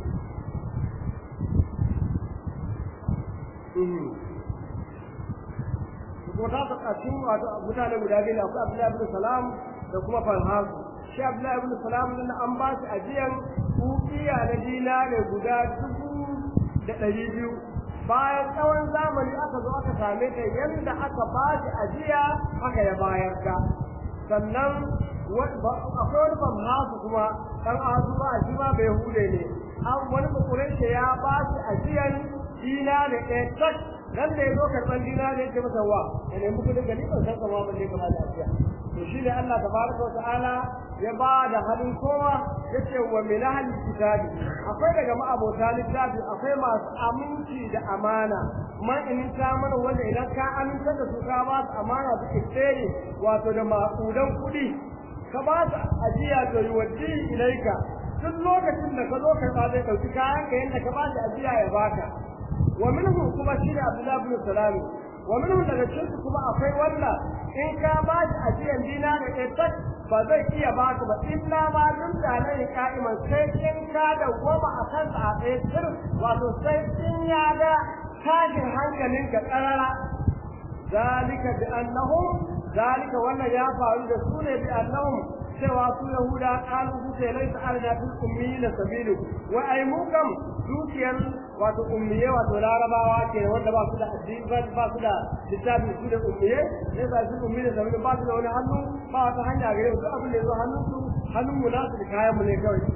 ko ta ta cikin wato mutane guda biyu ne akwai Abdullahi ibn Salam da kuma Farhas shi Abdullahi ibn Salam din an ba shi ajiyan kukiya na dinare guda dubu da ɗari biyu bayan tsawon zamani aka zo aka same ta yadda aka ba shi ajiya haka ya bayar ta sannan akwai wani famhasu kuma ɗan azu ba shi ma bai hude ne an wani bakurai ya ba shi ajiyan dina da ɗaya tak nan da ya zo karɓar dina da yake masa wa ya nemi kudin gani ban san kama ban ne kama da ajiya to shi ne Allah tabaraka wa ta'ala ya ba da halin kowa yace wa min ahli kitabi akwai daga ma'abota littafi akwai masu aminci da amana ma in ta mana wanda idan ka aminta da su ka ba su amana su tsere wato da maƙudan kuɗi ka ba su ajiya to yi waddi ilaika duk lokacin da ka zo ka ba zai ɗauki kayan ka yadda ka ba shi ajiya ya baka wa minhum kuma shi ne Abdullah ibn Salam wa minhum daga cikin kuma akwai wanda in ka ba shi ajiyan dina da ɗaya ba zai iya baka ba illa ma dun da nan ka'iman sai in ka da goma a kan a tsaye sir wato sai in ya ga tashin hankalin ka karara zalika bi annahum zalika wannan ya faru da su ne bi annahum cewa su yahuda qalu su ce laysa alna fil ummiyina sabilu wa ay mukam dukiyar wato ummiye wato larabawa ke wanda ba su da addini ba su da littafi su da ummiye ne ba su ummiye sabilu ba su da wani hannu ba wata hanya gare su abin da yazo hannun su hannun mu nasu da kayan mu ne kawai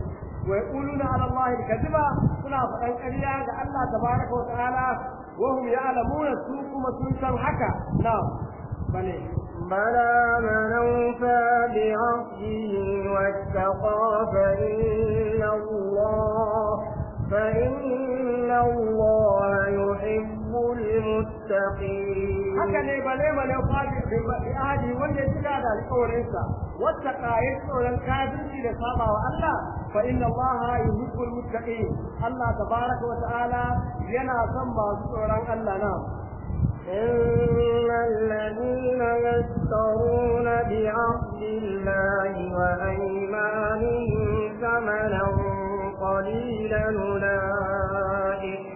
wa yaquluna ala Allah al-kadhiba suna faɗan ƙarya ga Allah tabaraka wa ta'ala wa hum ya'lamuna su kuma sun san haka na bane بلى من أوفى بعهده واتقى فإن الله فإن الله يحب المتقين haka ne bale bale fadi bi ahadi wanda ya cika da alƙawarinsa wata ƙayar tsoron kafirci da saba wa Allah fa inna Allah yuhibbul muttaqin Allah tabaraka wa ta'ala yana son masu tsoron Allah na إن الذين يشترون بعهد الله وأيمانهم ثمنا قليلا أولئك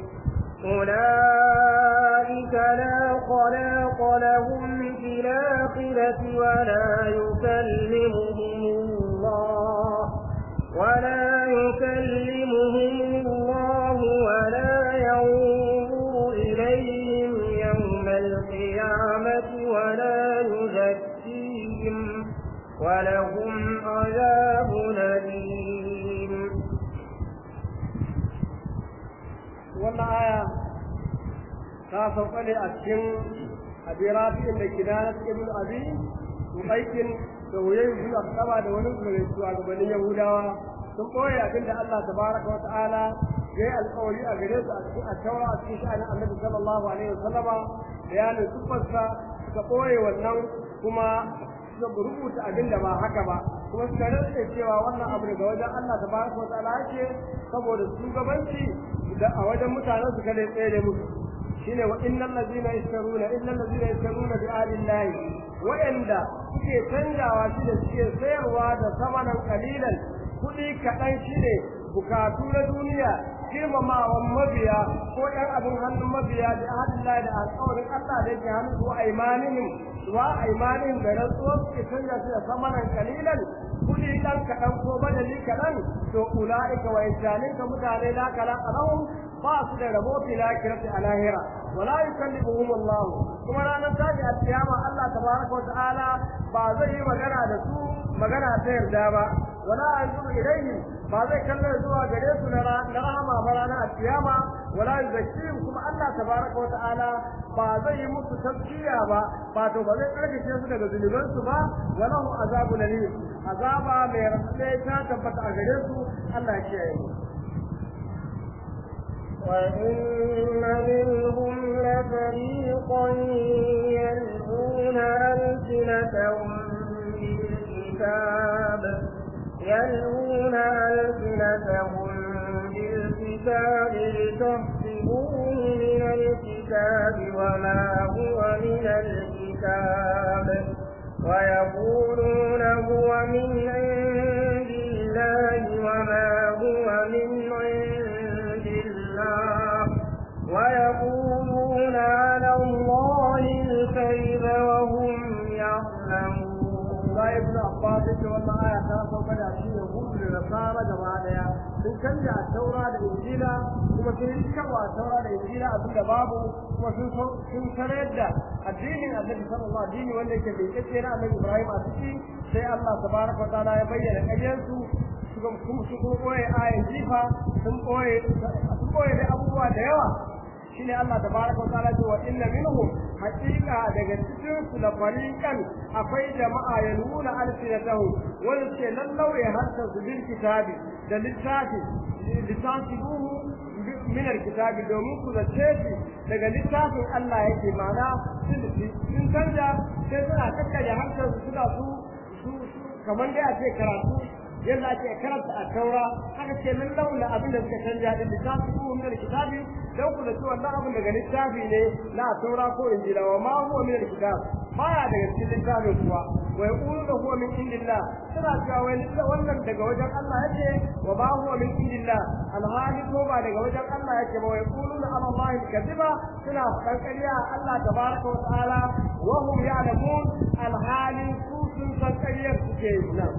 أولئك لا خلاق لهم في الآخرة ولا يكلمهم الله ولا يكلمهم الله ولا ينظر إليهم يوم القيامة ولا يزكيهم ولهم عذاب أليم wannan aya ta sauka ne a cikin abirafi da kinana ibn abi aikin da wuyayi bin asaba da wani daga shugabannin yahudawa sun koya abin da Allah tabaraka wa ta'ala ya yi alƙawari a gare su a cikin attaura a cikin sha'anin annabi sallallahu alaihi wasallama bayanin sufarsa suka ɓoye wannan kuma suka rubuta abin da ba haka ba kuma suka rantsa cewa wannan abu daga wajen Allah tabaraka wa ta'ala yake saboda shugabanci da a wajen mutanen su kada tsere musu shine wa innal ladina yashtaruna innal ladina yashtaruna bi alillahi wa'anda suke canjawa shi da suke sayarwa da samanan kalilan kuɗi kaɗan shine bukatu na duniya girmamawan mabiya ko ɗan abin hannun mabiya da ahadillahi da alƙawarin Allah da yake hannu ko aimanihim wa aimanihim da rantsuwar suke canja shi da samanan kalilan kuɗi ɗan kaɗan ko badali kaɗan to ula'ika wa insaninka mutane la kala lahum ba su da rabo fi lakirati a lahira wala yukallimuhum Allah kuma ranar tashi a kiyama Allah tabaraka wa ta'ala ba zai yi magana da su magana ta yarda ba wala anzuru ilayhim ba zai kalle zuwa gare su na rahama ba ranar kiyama wala yuzakkihim kuma Allah tabaraka wa ta'ala ba zai yi musu tafkiya ba ba to ba zai karkace su daga zunubansu ba wala hu azabun alim azaba mai rafe ta tabbata a gare su Allah ya kiyaye mu وإن منهم لفريقا يلقون ألسنتهم بالكتاب يلقون ألسنتهم بالكتاب لتحسبوه من الكتاب وما هو من الكتاب ويقولون هو من عند الله وما هو من عند الله ويقولون على الله الكذب وهم يعلمون Ba ibn Abbas ce wannan aya ta sauka da shi ne hudu da nasara gaba daya sun canja taura da injila kuma sun yi kawa taura da injila abin da babu kuma sun sun tarar da addinin annabi sallallahu alaihi wasallam wanda yake bai kace na annabi Ibrahim a ciki sai Allah tabaraka wa ta'ala ya bayyana ƙaryarsu suka kuma su kuma koye ayan jifa sun koye sun koye da abubuwa da yawa shine Allah tabaraka wa ta'ala ce wa inna minhum haqiqa daga cikin su la fariqan akwai jama'a yaluna alsinatahu wanda ce lallau ya harta su bil kitabi da littafi litasibuhu min alkitabi domin ku zace shi daga littafin Allah yake mana sun canja sai suna kakkaje harshen su suna su kamar dai a ce karatu yadda ake karanta a taura haka ce min laula abin da suka canja din littafi ko min kitabi dan ku da cewa wannan abin daga littafi ne na taura ko injila wa ma huwa min kitab baya daga cikin littafin kuwa wa yaqulu da huwa min indillah suna cewa wai wannan daga wajen Allah yake wa ma huwa min indillah alhali ko ba daga wajen Allah yake ba wa yaqulu ala Allah kadiba suna fadan ƙarya Allah tabaraka wa ta'ala wa hum ya'lamun alhali su sun san ƙaryar suke nan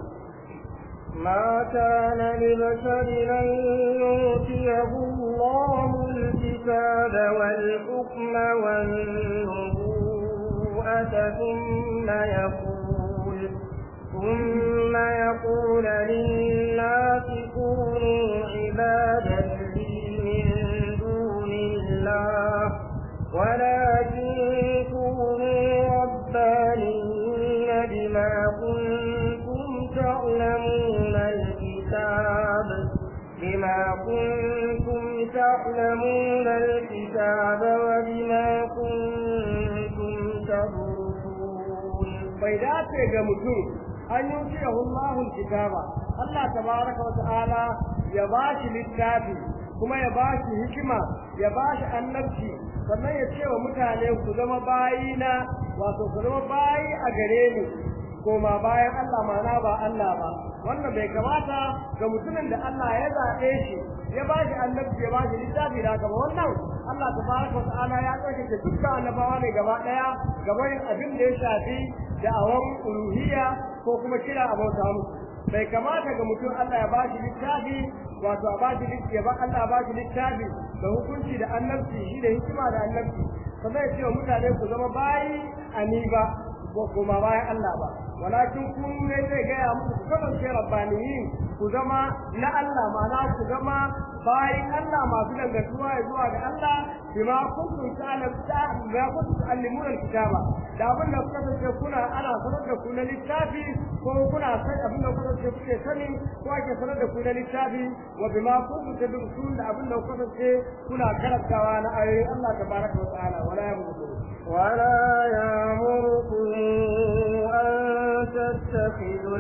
ما كان لبشر أن يؤتيه الله الكتاب والحكم والنبوءة ثم يقول ثم يقول للناس كونوا عبادا لي من دون الله ولكن كونوا ربانيين بما كنتم تعلمون الكتاب بما كنتم تعلمون الكتاب وبما كنتم تدرسون bai dace ga mutum an yi cewa Allahul kitaba Allah tabaraka wa ta'ala ya bashi littafi kuma ya bashi hikima ya bashi annabci sannan ya ce wa mutane ku zama bayina wato ku zama bayi a gare ni koma bayan Allah mana ba Allah ba wannan bai kamata ga mutumin da Allah ya zaɓe shi ya bashi annabci ya bashi littafi da gaba wannan Allah tabaraka wa ta'ala ya tsarkake dukkan annabawa ne gaba ɗaya gaban abin da ya shafi da'awan uluhiyya ko kuma kira a bauta musu bai kamata ga mutum Allah ya ba shi littafi wato a ba shi littafi ya ba Allah ba shi littafi da hukunci da annabci shi da hikima da annabci sannan ya ce wa mutane ku zama bayi a ni ba ko kuma bayan Allah ba walakin kun ne zai gaya muku ku kasance rabbaniyin ku zama na Allah ma'ana ku zama bayan Allah masu dangantuwa ya zuwa ga Allah bima kuntum ta'lamu bima kuntum ta'allimuna alkitaba da abin da kuka kasance kuna ana sanar da ku na littafi ko kuna san abin da kuka kasance kuke sani ko ake sanar da ku na littafi wa bima kuntum tadrusun da abin da kuka kasance kuna karantawa na ayoyin Allah tabaraka wa ta'ala wala yamutu ولا يأمركم أن تتخذوا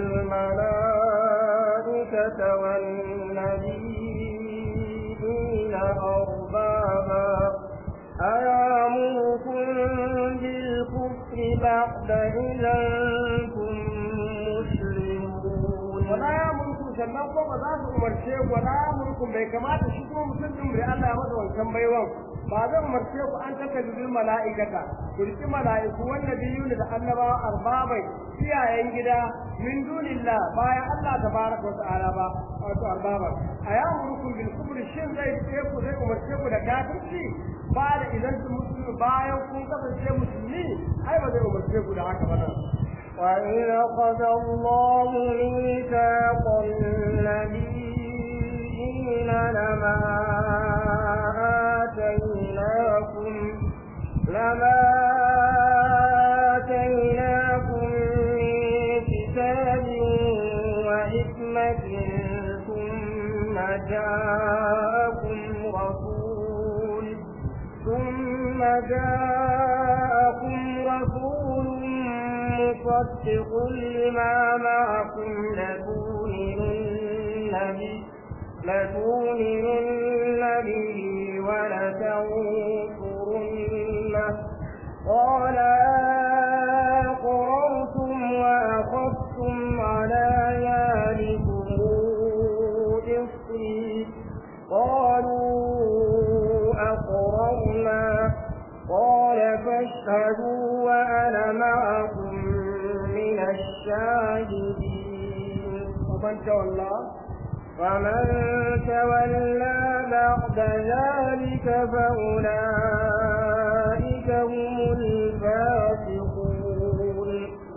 الملائكة والنبيين أربابا أيامركم بالكفر بعد إذا أنتم مسلمون wala yamutu sannan ko ba za su umarce ku wala yamutu bai kamata shi kuma mutum din bai Allah ya masa wancan baiwan ba zan umarce ku an taka bil mala'ikata ku riki mala'iku wanda biyu da annabawa arbabai iyayen gida min dunillah bayan Allah tabaraka wa ta'ala ba wato arbaba ayamurukum bil kufri shin zai ce ku zai umarce ku da kafirci ba da idan su musulmi bayan kun kasance musulmi ai ba zai umarce ku da haka ba nan وإذ أخذ الله ميثاق النبيين لما آتيناكم لما آتيناكم من كتاب وحكمة ثم جاءكم رسول ثم جاءكم رسول مصدق لما معكم لتؤمنن به لتؤمنن به ولتنصرنه قال أقررتم وأخذتم على ذلكم إصري قالوا أقررنا قال فاشهدوا وأنا معكم من الشاهدين ومن تولى فمن تولى بعد ذلك فأولئك هم الفاسقون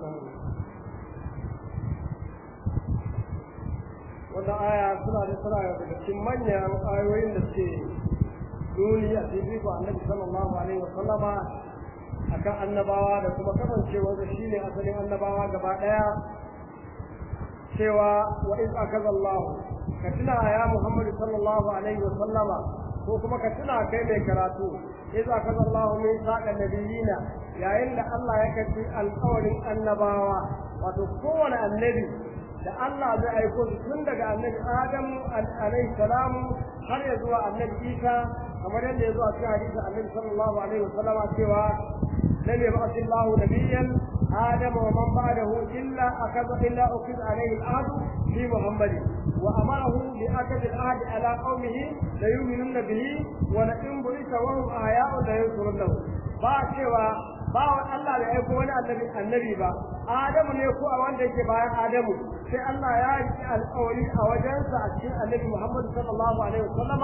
wata aya suna da suna daga cikin manyan ayoyin da suke nuni a cikin ko annabi sallallahu alaihi wa sallama akan annabawa da kuma kasancewar da shine asalin annabawa gaba daya cewa wa iz akaza Allah ka tuna ya Muhammad sallallahu alaihi wa sallama ko kuma ka tuna kai mai karatu iz akaza Allah min saqan nabiyina yayin da Allah ya kace alƙawarin annabawa wato kowane annabi da Allah zai aiko su tun daga annabi Adam alaihi salamu har ya zuwa annabi Isa kamar yadda ya zo a cikin hadisi annabi sallallahu alaihi wasallam cewa lam yab'ath Allah nabiyyan Adam wa man ba'dahu illa akada illa ukid alaihi al-ahd fi Muhammad wa amarahu bi akad al-ahd ala qaumihi la yu'minuna bihi wa la in bu'itha wa hum ahya'u la yansurunnahu ba cewa ba Allah bai aiko wani annabi annabi ba Adamu ne ko a wanda yake bayan Adamu sai Allah ya yi alƙawari a wajensa a cikin annabi Muhammad sallallahu alaihi wasallama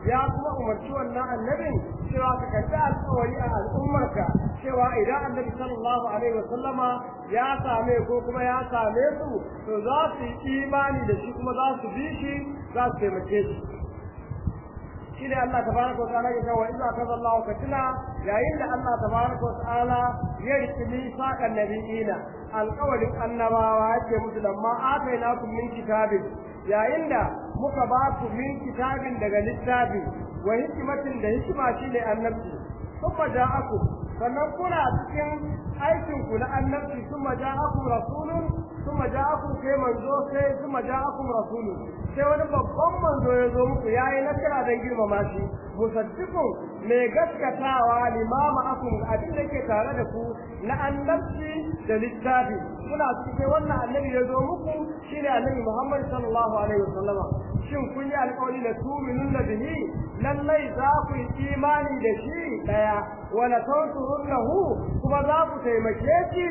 ya kuma umarci wannan annabin cewa ka karɓi alƙawari a al'ummarka cewa idan annabi sallallahu alaihi wasallama ya same ko kuma ya same su to za su yi imani da shi kuma za su bi shi za su taimake shi shi ne Allah tabaraka wa ta'ala ya ce wa idza kaza Allah ka tuna yayin da Allah tabaraka wa ta'ala ya riki misaqan nabiyina alqawlin annabawa yake musu lamma atainakum min kitabin yayin da muka ba ku min kitabin daga littafi wa hikmatin da hikima shine annabci kuma ja'akum sannan kuna cikin aikin ku na annabci kuma ja'akum rasulun kuma ja'akum sai manzo sai kuma ja'akum rasulun sai wani babban manzo ya zo muku yayi nasara dan girmama shi musaddiqun mai gaskatawa limama akum abin da yake tare da ku na annabci da littafi kuna cikin wannan annabi ya zo muku shine annabi Muhammad sallallahu alaihi wasallam shin kun yi alƙawari da tuminun da bihi lallai za ku yi imani da shi daya wala tansurunnahu kuma za ku taimake shi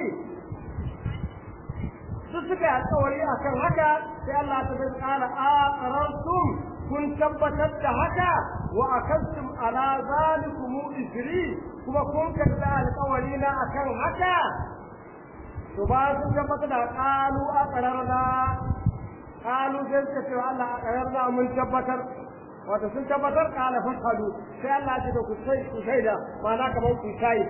su suka yi alƙawari akan haka sai Allah ta bai ƙara aqrartum kun tabbatar da haka wa akantum ala zalikum isri kuma kun karɓi alƙawari na akan haka to ba sun tabbatar da qalu aqrarna qalu sai suka ce Allah aqrarna mun tabbatar wato sun tabbatar qala fashhadu sai Allah ya ce ku sai ku shaida ma'ana kamar ku shaida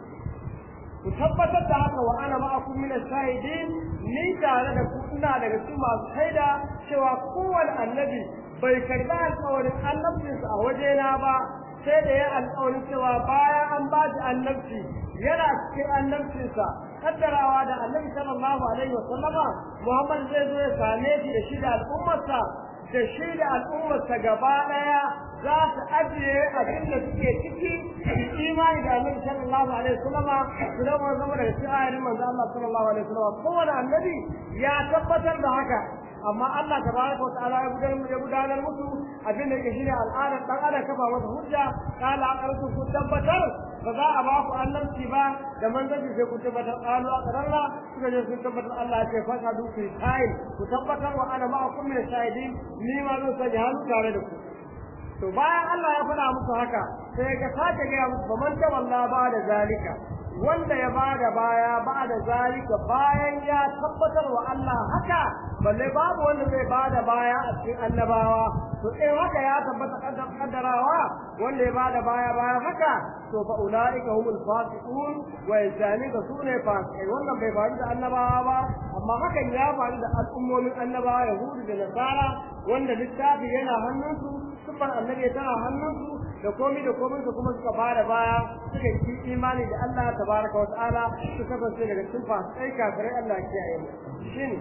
ku tabbatar da haka wa ana ma'akum min ash-shahidin ni tare da ku ina daga cikin masu shaida cewa kowane annabi bai karɓi alƙawarin annabcinsa a wajena ba sai da ya alƙawarin cewa bayan an ba shi annabci yana cikin annabcinsa kaddarawa da annabi sallallahu alaihi wa sallama Muhammad zai zo ya same shi da shi da al'ummarsa da shi da al'ummarsa gaba ɗaya za su ajiye abin da suke ciki imani da annabi sallallahu alaihi wasallam su zama zama daga cikin ayarin manzo Allah sallallahu alaihi wasallam kowane annabi ya tabbatar da haka amma Allah tabaraka wa ta'ala ya gudanar ya gudanar musu abin da yake shine al'adar dan adam kafa masa hujja kala aqartu ku tabbatar ba za a ba ku annabci ba da manzanci sai ku tabbatar qalu aqarra suka je sun tabbatar Allah ya ce fa ka duki kai ku tabbatar wa ana ma'akum min shahidin ni ma zan sanya hannu tare da ku to bayan Allah ya faɗa musu haka sai ga sake ga musu faman tawalla ba da zalika wanda ya bada baya ba da zalika bayan ya tabbatar wa Allah haka balle babu wanda zai bada baya a cikin annabawa to in haka ya tabbata kaddarawa wanda ya bada baya bayan haka to fa ulaika humul fasiqun wa yazalika sune fasiqai wannan bai faru da annabawa ba amma hakan ya faru da al'ummomin annabawa yahudu da nasara wanda littafi yana hannunsu sufar annabi tana hannunsu da komai da komai su kuma suka bada baya suka yi imani da Allah tabaraka wa ta'ala su kasance daga cikin fasikai kafirai Allah ya kiyaye mu shin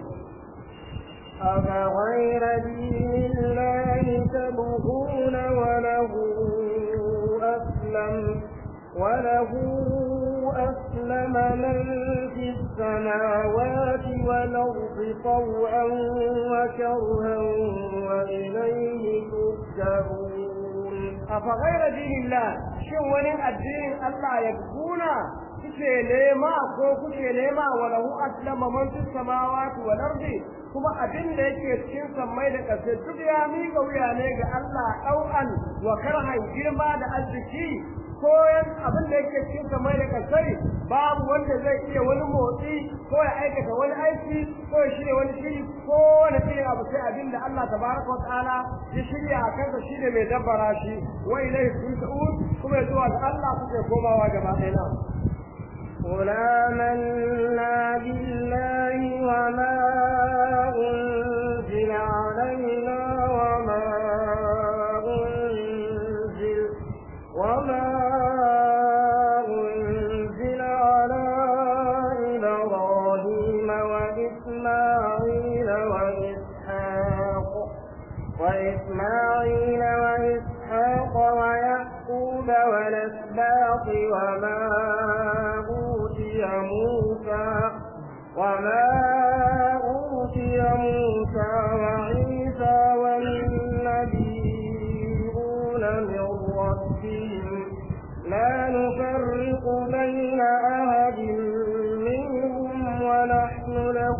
أفغير دين الله تبغون وله أسلم وله أسلم من في السماوات والأرض طوعا وكرها وإليه ترجعون أفغير دين الله شو ولن الدين الله يبغون kuke nema ko kuke nema wa lahu aslama man fis samawati wal ardi kuma abin da yake cikin sammai da ƙasa duk ya miƙa wuya ne ga Allah ɗau'an wa karhan girma da arziki koyan abin da yake cikin sammai da ƙasai babu wanda zai iya wani motsi ko ya aikata wani aiki ko ya shirya wani shiri ko wani irin abu sai abin da Allah tabaraka wa ta'ala ya shirya a kansa shine mai dabbara shi wa ilaihi turja'un kuma ya zuwa ga Allah kuke komawa gaba ɗaya na قل آمنا بالله وما أنزل علينا وما أنزل وما أنزل على إبراهيم وإسماعيل وإسحاق وإسماعيل وإسحاق ويعقوب والأسباط وما أوتي موسى وما أوتي موسى وعيسى والنبيون من ربهم لا نفرق بين أحد منهم ونحن له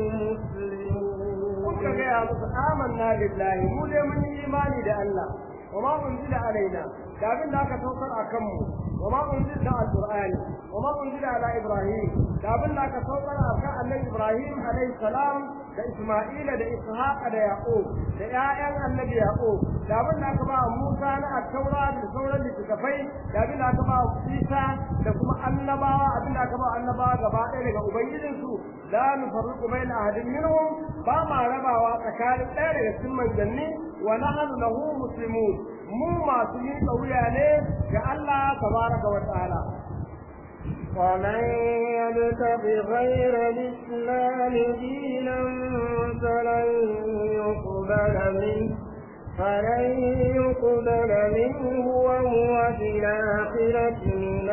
kuka مسلمون gaya musu amanna billahi mu dai mun yi imani da Allah wa ma unzila alaina da abin da aka saukar a kanmu wa ma unzila alqur'ani wa ma unzila ala ibrahim da abin da aka saukar a kan annabi ibrahim alayhi salam da isma'ila da ishaq da yaqub da ƴaƴan annabi yaqub da abin da aka ba musa na at-taura da sauran littattafai da abin da aka ba isa da kuma annabawa abin da aka ba annabawa gaba ɗaya daga ubangijinsu la nufarriqu baina ahadin minhum ba ma rabawa tsakanin ɗaya daga cikin manzanni wa nahnu lahu muslimun mu masu miƙa wuya ne ga Allah tabaraka wa ta'ala ومن يبتغ غير الإسلام دينا فلن يقبل منه فلن يقبل منه وهو في الآخرة من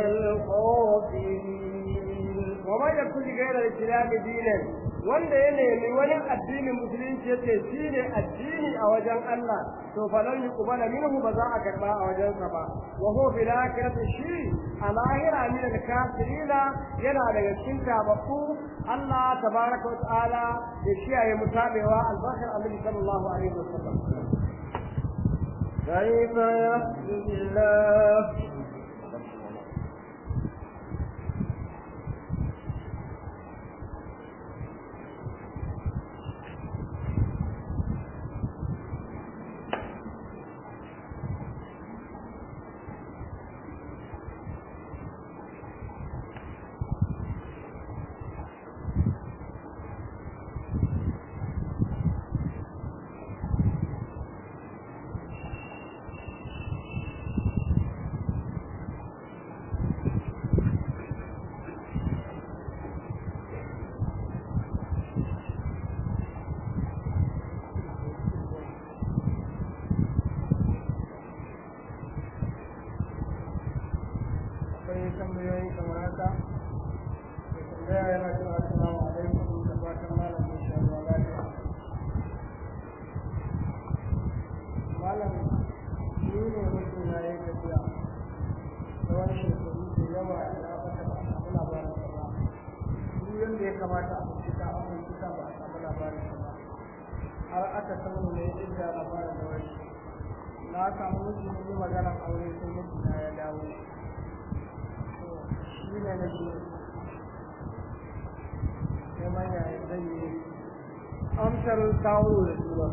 الخاسرين ومن يبتغ غير الإسلام دينا wanda ya nemi wani addinin musulunci ya ce shi ne addini a wajen Allah to fa lan yuqbala minhu ba za a karba a wajen sa ba wa huwa fil akhirati shi a lahira min al kafirina yana daga cikin tababbu Allah tabaraka wa ta'ala ya kiyaye mutabewa albashar annabi sallallahu alaihi wasallam كيف يهدي الله akwai tambayoyi kamar haka da tambaya yana cewa assalamu alaikum da fatan malam ya sha ruwa lafiya malam ni ne mutum na yi tafiya tsawon shekaru da yawa ya bata ba a samu labarin sa ba duk yadda ya kamata a bincika a bincika ba a samu labarin sa ba har aka samu ne inda labarin da wani na samu mutum yi maganar aure sai mutum ya dawo shi ne na biyu sai manya zai yi amsar kawo da tura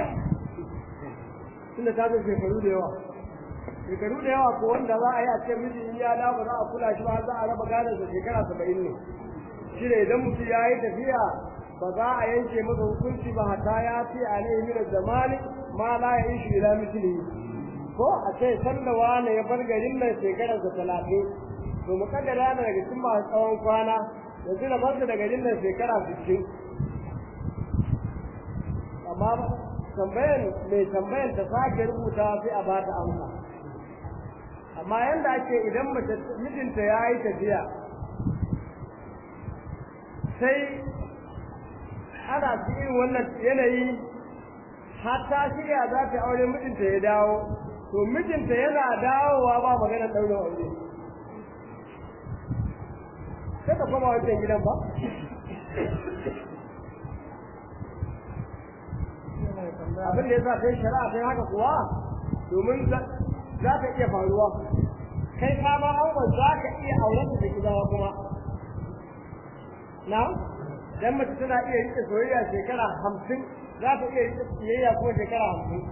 tunda ta zai shekaru da yawa shekaru da yawa ko wanda za a yi a ce miji ya da ba za a kula shi ba za a raba gadon sa shekara saba'in ne shi ne idan mutum ya yi tafiya ba za a yanke masa hukunci ba hatta ya ce a ne min zamani ma la ya ishi ila misli ko a ce sanda wani ya bar garin nan shekarar sa talatin to mukaddara da daga cikin masu tsawon kwana yanzu da barsa da garin nan shekara sittin amma tambayan mai tambayan ta sake rubuta sai a ba ta amsa amma yanda ake idan mace mijinta ya yi tafiya sai ana cikin wannan yanayi har ta shirya za ta aure mijinta ya dawo to mijinta yana dawowa ba magana ɗaurin aure sai ka koma wancan gidan ba abin da ya sa kai shari'a kai haka kuwa domin za ka iya faruwa kai ka ma auren za ka iya auren da gidawa kuma na dan mace tana iya rike soyayya shekara hamsin za ta iya rike soyayya kuma shekara hamsin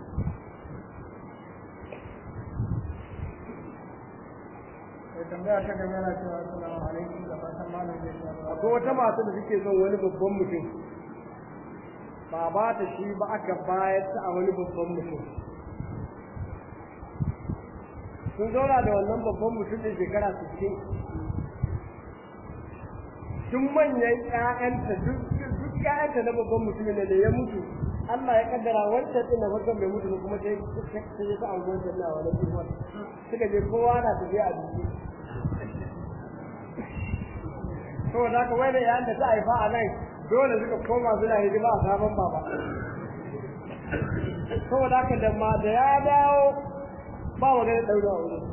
mai tambaya ta gaba yana cewa assalamu alaikum da fatan malam ya sha ruwa akwai wata mata da suke son wani babban mutum ba ba ta shi ba aka bayar ta a wani babban mutum sun zauna da wannan babban mutum da shekara sittin tun manyan ƴaƴanta duk duk ƴaƴanta na babban mutumin da ya mutu Allah ya kaddara wancan din na farkon bai mutu ba kuma sai sai ya sa an wancan na wani kuma suka je kowa na tafiya a duki saboda haka wai da yayin da ta haifa a nan dole suka koma suna hidima a sabon baba saboda haka da ma da ya dawo ba magana ɗaura a wurin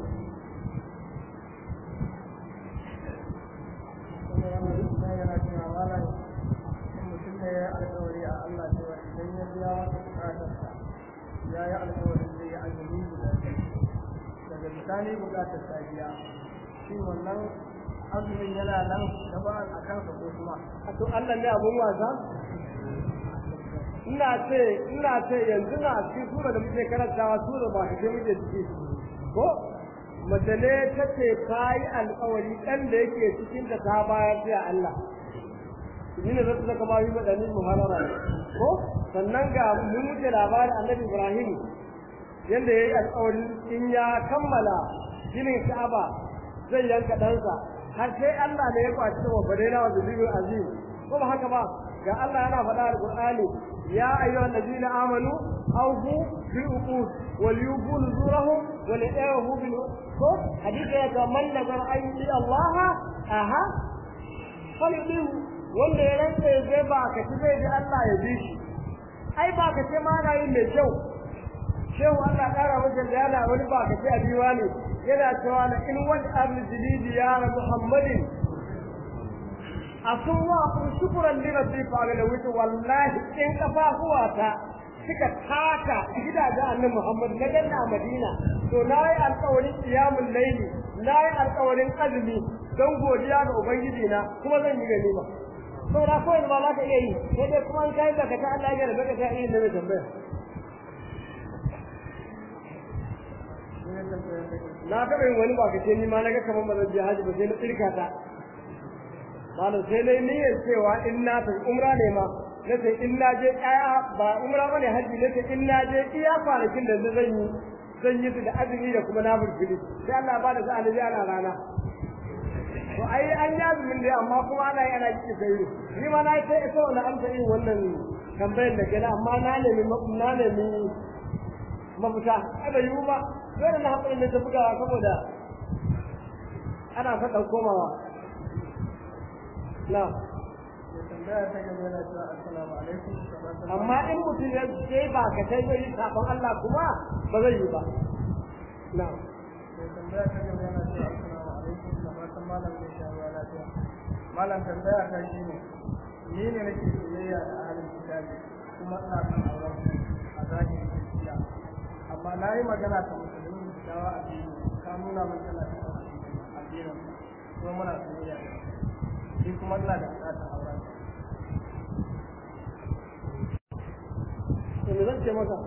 kuma yana cewa malam in mutum ne ya yi alkawari a Allah cewa idan ya biya wata bukatarsa ya yi alkawarin zai yi azumi guda biyu daga bisani bukatar safiya shi wannan azumin yana nan gaba a kansa ko kuma to Allah ne abun wasa ina ce ina ce yanzu na cikin sura da muke karantawa sura ba ta muke ciki ko mace ne ta ce ta yi alƙawari ɗan da yake cikin da ta bayar sai Allah ni ne zata zaka ma yi madani muharara ko sannan ga mun muke labarin annabi Ibrahim yanda yayi alƙawari in ya kammala ginin Ka'aba zai yanka ɗansa har sai Allah ne ya kwaci da wabare na wa zubi azim ko ba haka ba ga Allah yana faɗa a Qur'ani ya ayyuhal ladina amanu awfu bil uqud wal yufu nuzurahum wal yahu bil ko hadisi ya ga man nazar ayyuhi Allah aha falidihu wanda ya rantsa ya ba ka ci zai ji Allah ya bi shi ai ba ka ce ma na yin mai kyau shehu Allah ƙara masa da yana wani ba ka ce a biwa ne yana cewa na in wani abin jilidi ya Muhammadin asun wa kun shukuran li rabbi fa ga wuce wallahi in kafafuwa ta suka taka gidajen annabi Muhammad na ganna a Madina to nayi alƙawarin qiyamul layli nayi alƙawarin azumi don godiya ga ubangiji na kuma zan yi gani ba to da ko ba za ka iya yi sai dai kuma an kai zaka ta Allah ya rabe ka ta yi da tambaya na taɓa yin wani ba ka ce ni ma na ga kamar ba zan je haji ba sai na tsirka ta malam sai na niyyar cewa in na tafi umra ne ma na ce in na je ɗaya ba umra ba ne haji na ce in na je iya kwanakin da zan yi zan yi su da azumi da kuma na burfili sai Allah ba da sa'a na je ana rana to ai an yi azumin dai amma kuma ana yi ana kike sai ni ma na yi ta ita wannan amsa yin wannan tambayar da kenan amma na nemi na nemi mafita ai bai yiwu ba dole na haƙuri ne ta bugawa saboda ana faɗan komawa na tambaya ta gaba yana cewa assalamu alaikum amma in mutum ya ce ba ka sai zai yi sabon Allah kuma ba zai yi ba na tambaya ta gaba yana cewa assalamu alaikum da fatan malam zai sha ruwa lafiya malam tambaya ta shi ne ni ne nake soyayya da ahalin kitabi kuma ina son auren a zahiri gaskiya amma na yi magana ta musulmi da dawa a biyu ka nuna min tana cikin addinin kuma muna soyayya shi kuma ina da bukatar auren to me zan ce maka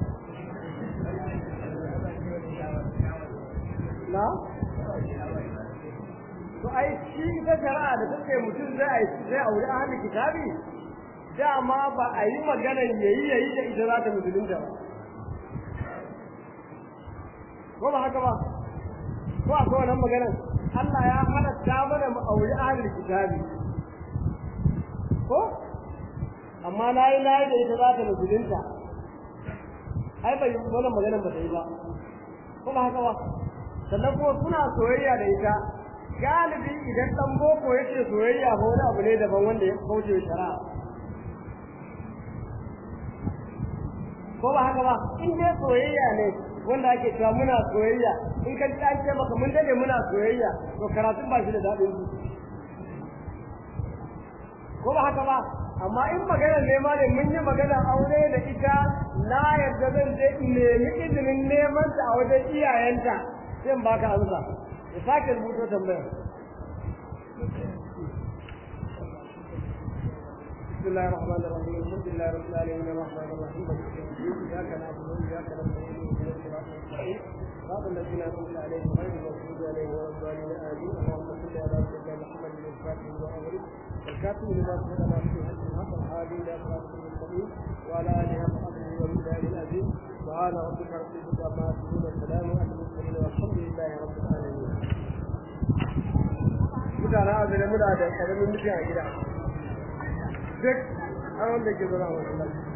na to ai shi ita shari'a da take mutum zai zai aure ahalin kitabi dama ba a yi maganar yayi yayi da ita za ta musulunta ba ko ba haka ba ko akwai wannan maganar Allah ya halatta mana mu aure ahalin kitabi ko amma layi layi da ita za ta musulunta ai bai wannan maganar ba ta yi ba ko ba haka ba sannan kuma suna soyayya da ita galibi idan dan boko yake soyayya ba wani abu ne daban wanda ya kauce shari'a ko ba haka ba in dai soyayya ne wanda ake cewa muna soyayya in ka ji an ce maka mun dade muna soyayya to karatun ba shi da daɗin su ko ba haka ba amma in magana ne ma ne mun yi magana aure da ita na yarda zan je in nemi izinin neman ta a wajen iyayenta sai in baka amsa ya sake rubuto tambaya بسم الله الرحمن الرحيم الحمد لله رب العالمين الرحمن الرحيم مالك يوم الدين اياك نعبد واياك نستعين اهدنا الصراط المستقيم صراط الذين انعمت عليهم غير المغضوب عليهم ولا الضالين امين اللهم صل على سيدنا محمد الفاتح واغلق الكاتب لما سبق ما في حج الحق الهادي الى صراط المستقيم وعلى اله وصحبه وبالله العظيم سبحان ربك رب العزه عما يصفون والسلام على المرسلين والحمد لله رب العالمين mutanen azumi muna da karamin mutum a gida duk an wanda ke zama a wasu